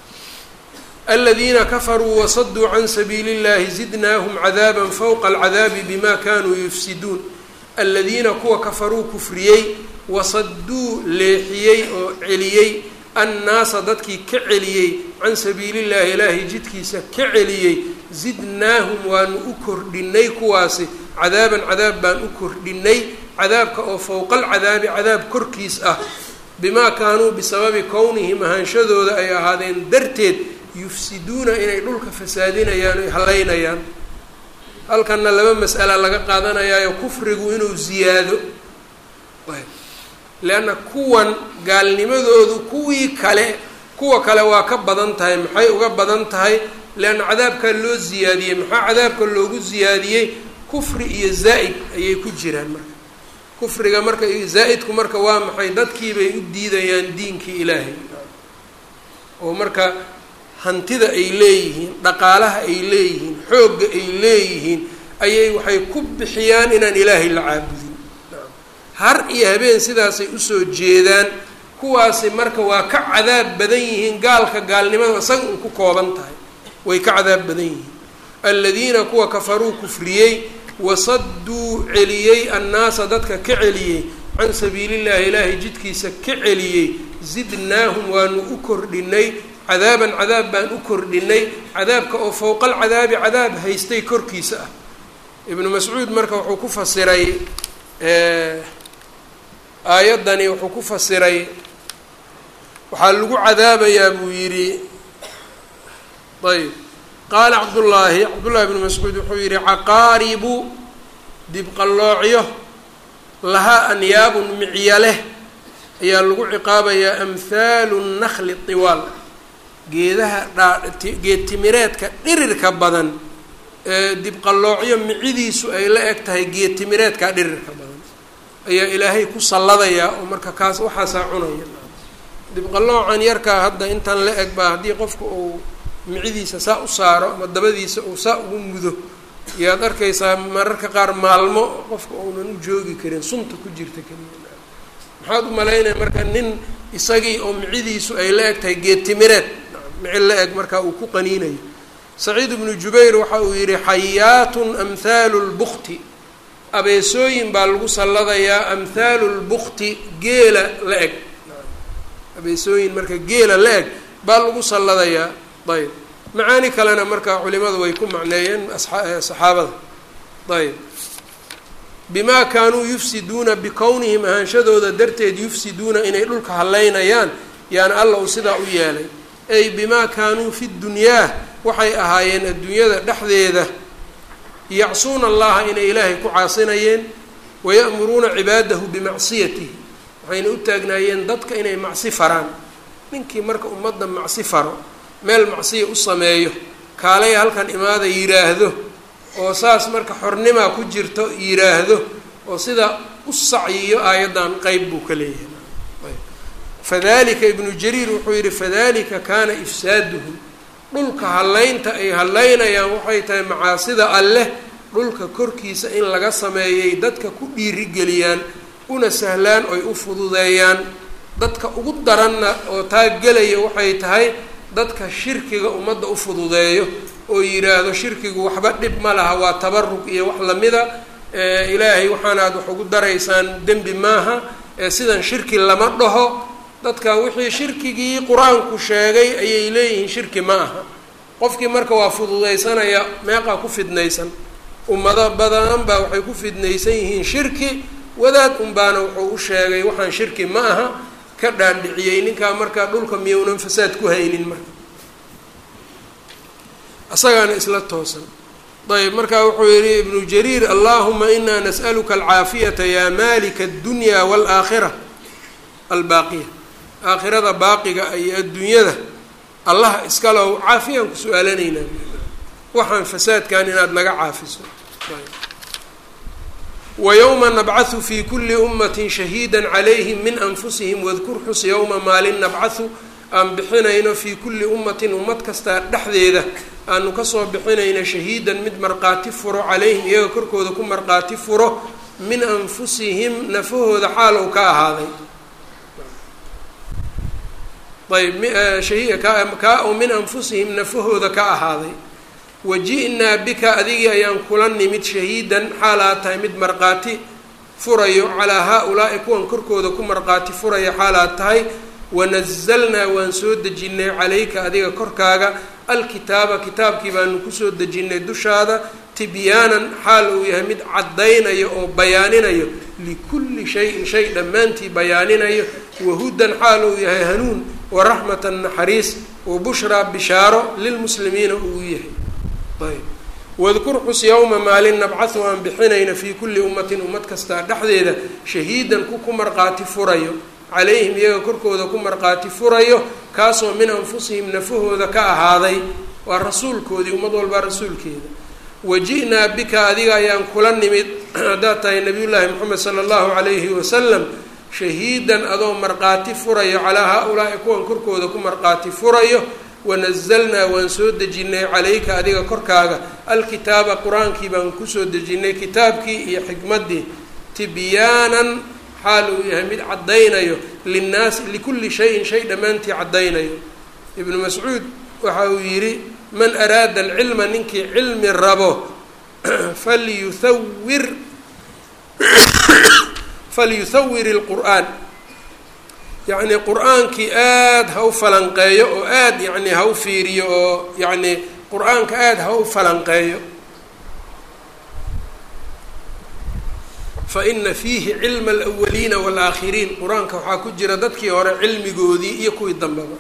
aladiina kafaruu wasaduu can sabiili اllahi zidnaahum cadaaba fowqa alcadaabi bima kanuu yufsiduun aladiina kuwa kafaruu kufriyey wasaduu leexiyey oo celiyey annaasa dadkii ka celiyey can sabiili llahi ilaahay jidkiisa ka celiyey zidnaahum waanu u kordhinay kuwaasi cadaaban cadaab baan u kordhinay cadaabka oo fowqa alcadaabi cadaab korkiis ah bimaa kaanuu bisababi kownihim ahaanshadooda ay ahaadeen darteed yufsiduuna inay dhulka fasaadinayaan oy hallaynayaan halkanna laba mas'ala laga qaadanayaayo kufrigu inuu ziyaado leanna kuwan gaalnimadoodu kuwii kale kuwa kale waa ka badan tahay maxay uga badan tahay leanna cadaabkaa loo ziyaadiyey maxaa cadaabka loogu ziyaadiyey kufri iyo zaa'id ayay ku jiraan marka kufriga marka zaa'idku marka waa maxay dadkiibay u diidayaan diinkii ilaahay oo marka hantida ay leeyihiin dhaqaalaha ay leeyihiin xoogga ay leeyihiin ayay waxay ku bixiyaan inaan ilaahay la caabudin har iyo habeen sidaasay usoo jeedaan kuwaasi marka waa ka cadaab badan yihiin gaalka gaalnimada isaga un ku kooban tahay way ka cadaab badan yihiin aladiina kuwa kafaruu kufriyey wasaduu celiyey annaasa dadka ka celiyey can sabiilillahi ilaahay jidkiisa ka celiyey zidnaahum waanu u kordhinay cadaaban cadaab baan u kordhinay cadaabka oo fowqa alcadaabi cadaab haystay korkiisa ah ibnu mascuud marka wuxuu ku fasiray aayaddani wuxuu ku fasiray waxaa lagu cadaabayaa buu yidhi ayb qaala cabdullaahi cabdullahi bnu mascuud wuxuu yidhi caqaaribu dibqalloocyo lahaa anyaabun micya leh ayaa lagu ciqaabayaa amhaalu nakli tiwaal geedaha dhaa-geed timireedka dhirirka badan ee dibqalloocyo micidiisu ay la eg tahay geed timireedka dhirirka badan ayaa ilaahay ku salladayaa oo marka kaas waxaasaa cunaya dibqalloocan yarkaa hadda intan la eg baa haddii qofka uu micidiisa saa u saaro ama dabadiisa uu saa ugu mudo yaad arkaysaa mararka qaar maalmo qofka uunan u joogi karin sunta ku jirta keliya maxaad u malaynaya marka nin isagii oo micidiisu ay la eg tahay geed timireed mici la eg markaa uu ku qaniinayo saciid ibnu jubayr waxa uu yidhi xayaatun amhaalu lbukti abeesooyin baa lagu salladayaa amhaalu lbukti geela la eg abeesooyin marka geela la eg baa lagu salladayaa ayb macaani kalena marka culimadu way ku macneeyeen saxaabada ayb bimaa kaanuu yufsiduuna bikownihim ahaanshadooda darteed yufsiduuna inay dhulka hallaynayaan yaana alla uu sidaa u yeelay ay bimaa kaanuu fi dunyaa waxay ahaayeen adduunyada dhexdeeda yacsuuna allaha inay ilaahay ku caasinayeen waya'muruuna cibaadahu bimacsiyatihi waxayna u taagnaayeen dadka inay macsi faraan ninkii marka ummadda macsi faro meel macsiya u sameeyo kaalaya halkan imaada yidhaahdo oo saas marka xornimaa ku jirto yidhaahdo oo sidaa u sacyiyo aayaddan qeyb buu ka leeyahay fadalika ibnu jariir wuxuu yidhi fadalika kaana ifsaaduhum dhulka hallaynta ay hallaynayaan waxay tahay macaasida alleh dhulka korkiisa in laga sameeyay dadka ku dhiirigeliyaan una sahlaan oy u fududeeyaan dadka ugu daranna oo taa gelaya waxay tahay dadka shirkiga ummadda u fududeeyo oo yidhaahdo shirkigu waxba dhib ma laha waa tabarug iyo wax lamida ilaahay waxaana aad wax ugu daraysaan dembi maaha sidan shirki lama dhaho dadka wixii shirkigii qur-aanku sheegay ayay leeyihiin shirki ma aha qofkii marka waa fududaysanaya meeqaa ku fidnaysan ummado badan baa waxay ku fidnaysan yihiin shirki wadaad unbaana wuxuu u sheegay waxaan shirki ma aha ka dhaandhiciyey ninkaa markaa dhulka miyownan fasaad ku haynin marka isagaana isla toosan ayb markaa wuxuu yihi ibnu jariir allahuma inaa nas'aluka alcaafiyata yaa malika addunya waalaakhira albaaqiya aakhirada baaqiga iyo adduunyada allaha iskalow caafiyaan ku su-aalanaynaa waxaan fasaadkan inaad naga caafiso wayowma nabcahu fi kuli ummatin shahiida calayhim min anfusihim wadkur xus yowma maalin nabcahu aan bixinayno fii kulli ummatin ummad kastaa dhexdeeda aanu kasoo bixinayno shahiidan mid markhaati furo calayhim iyaga korkooda ku markhaati furo min anfusihim nafahooda xaalow ka ahaaday ayb kaa oo min anfusihim nafahooda ka ahaaday waji'naa bika adigii ayaan kula nimid shahiidan xaalaa tahay mid markhaati furayo calaa haa-ulaa'i kuwan korkooda ku markhaati furaya xaalaad tahay wanazalnaa waan soo dejinnay calayka adiga korkaaga alkitaaba kitaabkii baanu kusoo dejinnay dushaada tibyaanan xaal uu yahay mid caddaynayo oo bayaaninayo likulli shayin shay dhammaantii bayaaninayo wahudan xaal uu yahay hanuun waraxmatan naxariis wa bushraa bishaaro lilmuslimiina uu yahay ayb wadkur xus yowma maalin nabcahu aan bixinayna fii kulli ummatin ummad kastaa dhexdeeda shahiidan ku ku markhaati furayo calayhim iyaga korkooda ku markhaati furayo kaasoo min anfusihim nafahooda ka ahaaday waa rasuulkoodii ummad walbaa rasuulkeeda waji'naa bika adiga ayaan kula nimid haddaad tahay nabiyullaahi moxamed sala allahu calayhi wasalam shahiidan adoo markhaati furayo calaa haa-ulaa'i kuwan korkooda ku markhaati furayo wanazalnaa waan soo dejinnay calayka adiga korkaaga alkitaaba qur-aankii baan kusoo dejinnay kitaabkii iyo xikmaddii tibyaanan xaal uu yahay mid caddaynayo linnaasi likulli shayin shay dhammaantii caddaynayo ibnu mascuud waxa uu yidhi man araada alcilma ninkii cilmi rabo falyuhawir falyuhawir ilqur'aan yacnii qur-aankii aada ha u falanqeeyo oo aada yacnii ha u fiiriyo oo yacnii qur-aanka aada ha u falanqeeyo fa ina fiihi cilma alawaliina waalaakhiriin qur-aanka waxaa ku jira dadkii hore cilmigoodii iyo kuwii dambeba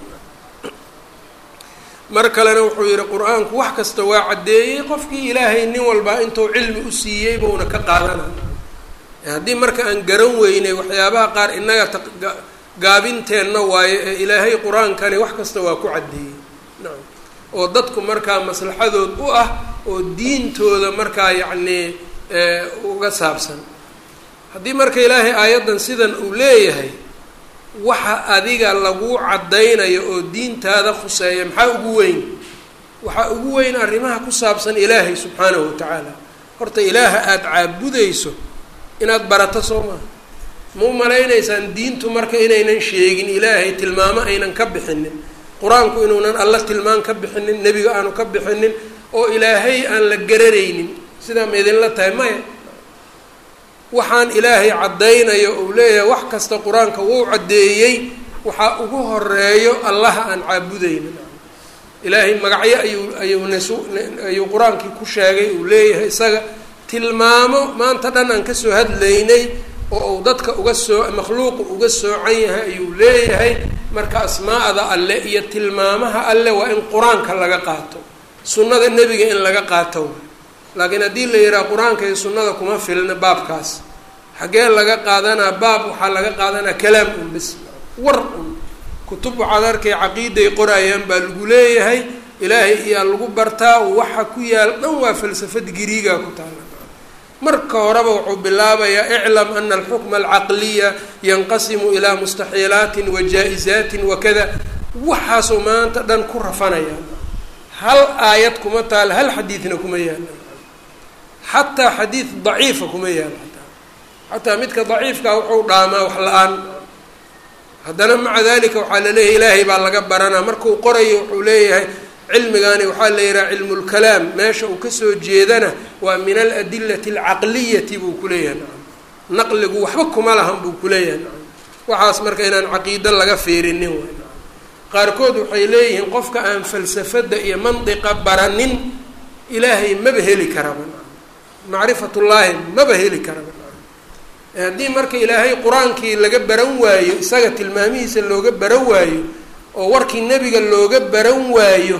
mar kalena wuxuu yihi qur-aanku wax kasta waa caddeeyey qofkii ilaahay nin walbaa intuu cilmi u siiyey buuna ka qaadanaya haddii marka aan garan weynay waxyaabaha qaar innaga gaabinteenna waayo ee ilaahay qur-aankani wax kasta waa ku caddeeyey nacam oo dadku markaa maslaxadood u ah oo diintooda markaa yacnii uga saabsan haddii marka ilaahay aayaddan sidan uu leeyahay waxa adiga lagu caddaynayo oo diintaada khuseeya maxaa ugu weyn waxaa ugu weyn arrimaha ku saabsan ilaahay subxaanahu wa tacaala horta ilaaha aada caabudayso inaad barato soo maha ma u malaynaysaan diintu marka inaynan sheegin ilaahay tilmaamo aynan ka bixinin qur-aanku inuunan alla tilmaan ka bixinin nebiga aanu ka bixinin oo ilaahay aan la garanaynin sidaa ma idinla tahay maya waxaan ilaahay caddaynayo uu leeyahay wax kasta qur-aanka wuu caddeeyey waxaa ugu horeeyo allaha aan caabudaynin ilaahay magacyo ayuu ayuu nasu ayuu qur-aankii ku sheegay uu leeyahay isaga tilmaamo maanta dhan aan kasoo hadlaynay oo uu dadka uga soo makhluuqu uga soocan yahay ayuu leeyahay marka asmaa'da alle iyo tilmaamaha alle waa in qur-aanka laga qaato sunnada nebiga in laga qaato laakiin haddii la yidhaha qur-aanka iyo sunnada kuma filna baabkaas xaggee laga qaadanaa baab waxaa laga qaadanaa kalaam un bis war un kutub waxaad arkay caqiiday qorayaan baa lagu leeyahay ilaahay iyaa lagu bartaa waxa ku yaal dhan waa falsafad giriigaa ku taala marka horeba wuxuu bilaabayaa iclam ana alxukma alcaqliya yanqasimu ilaa mustaxiilaatin wa jaa-izaatin wakada waxaasoo maanta dhan ku rafanaya hal aayad kuma taal hal xadiidna kuma yaala xataa xadiid daciifa kuma yaalo ataa xataa midka daciifkaa wuxuu dhaamaa wax la-aan haddana maca dalika waxaa laleeyahay ilaahay baa laga baranaa markuu qorayo wuxuu leeyahay cilmigani waxaa la yihaha cilmu lkalaam meesha uu kasoo jeedana waa min aladilati alcaqliyati buu kuleeyahay nacam naqligu waxba kuma lahan buu kuleeyahay nacam waxaas marka inaan caqiido laga fiirinin way nacam qaarkood waxay leeyihiin qofka aan falsafada iyo mandiqa baranin ilaahay maba heli karaba nacam macrifatullaahi maba heli karaba nacam haddii marka ilaahay qur-aankii laga baran waayo isaga tilmaamihiisa looga baran waayo oo warkii nebiga looga baran waayo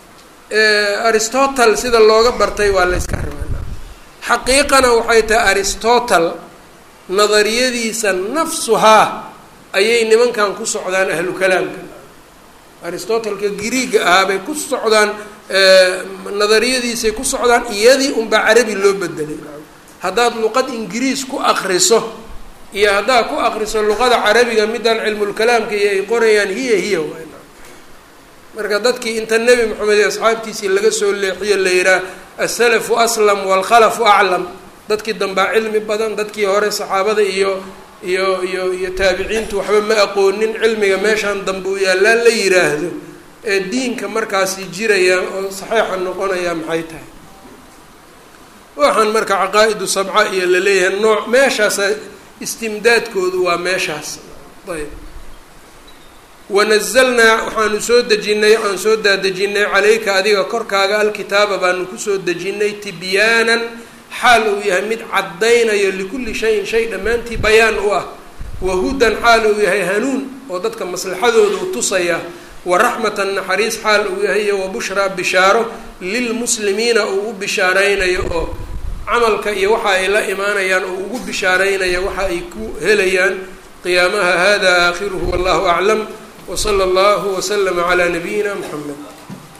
aristotle sida looga bartay waa la yska rabaa xaqiiqana waxay tahay aristotle nadariyadiisa nafsuhaa ayay nimankan ku socdaan ahlu kalaamka aristotleka griiga ahaa bay ku socdaan nadariyadiisay ku socdaan iyadii unbaa carabi loo bedelay haddaad luqad ingiriis ku akriso iyo haddaad ku akriso luqada carabiga midaan cilmulkalaamka iyo ay qorayaan hiya hiya waay marka dadkii inta nebi moxamed iyo asxaabtiisii laga soo leexiyo la yihaah asalafu aslam waalkhalafu aclam dadkii dambaa cilmi badan dadkii hore saxaabada iyo iyo iyo iyo taabiciintu waxba ma aqoonin cilmiga meeshaan dambe u yaallaan la yiraahdo ee diinka markaasi jiraya oo saxiixa noqonaya maxay tahay waxaan marka caqaa-idu sabca iyo laleeyahay nooc meeshaasa istimdaadkoodu waa meeshaas ayb wanazalnaa waxaanu soo dejinay aan soo daadejinay calayka adiga korkaaga alkitaaba baanu kusoo dejinay tibyaanan xaal uu yahay mid caddaynayo likulli shayin shay dhammaantii bayaan u ah wahudan xaal uu yahay hanuun oo dadka maslaxadooda u tusaya wa raxmatan naxariis xaal uu yahay iyo wa bushraa bishaaro lilmuslimiina uu u bishaaraynayo oo camalka iyo waxa ay la imaanayaan oo ugu bishaaraynaya waxa ay ku helayaan qiyaamaha hada aakhiruhu wallahu aclam wsala allahu waslama calaa nabiyina muxamed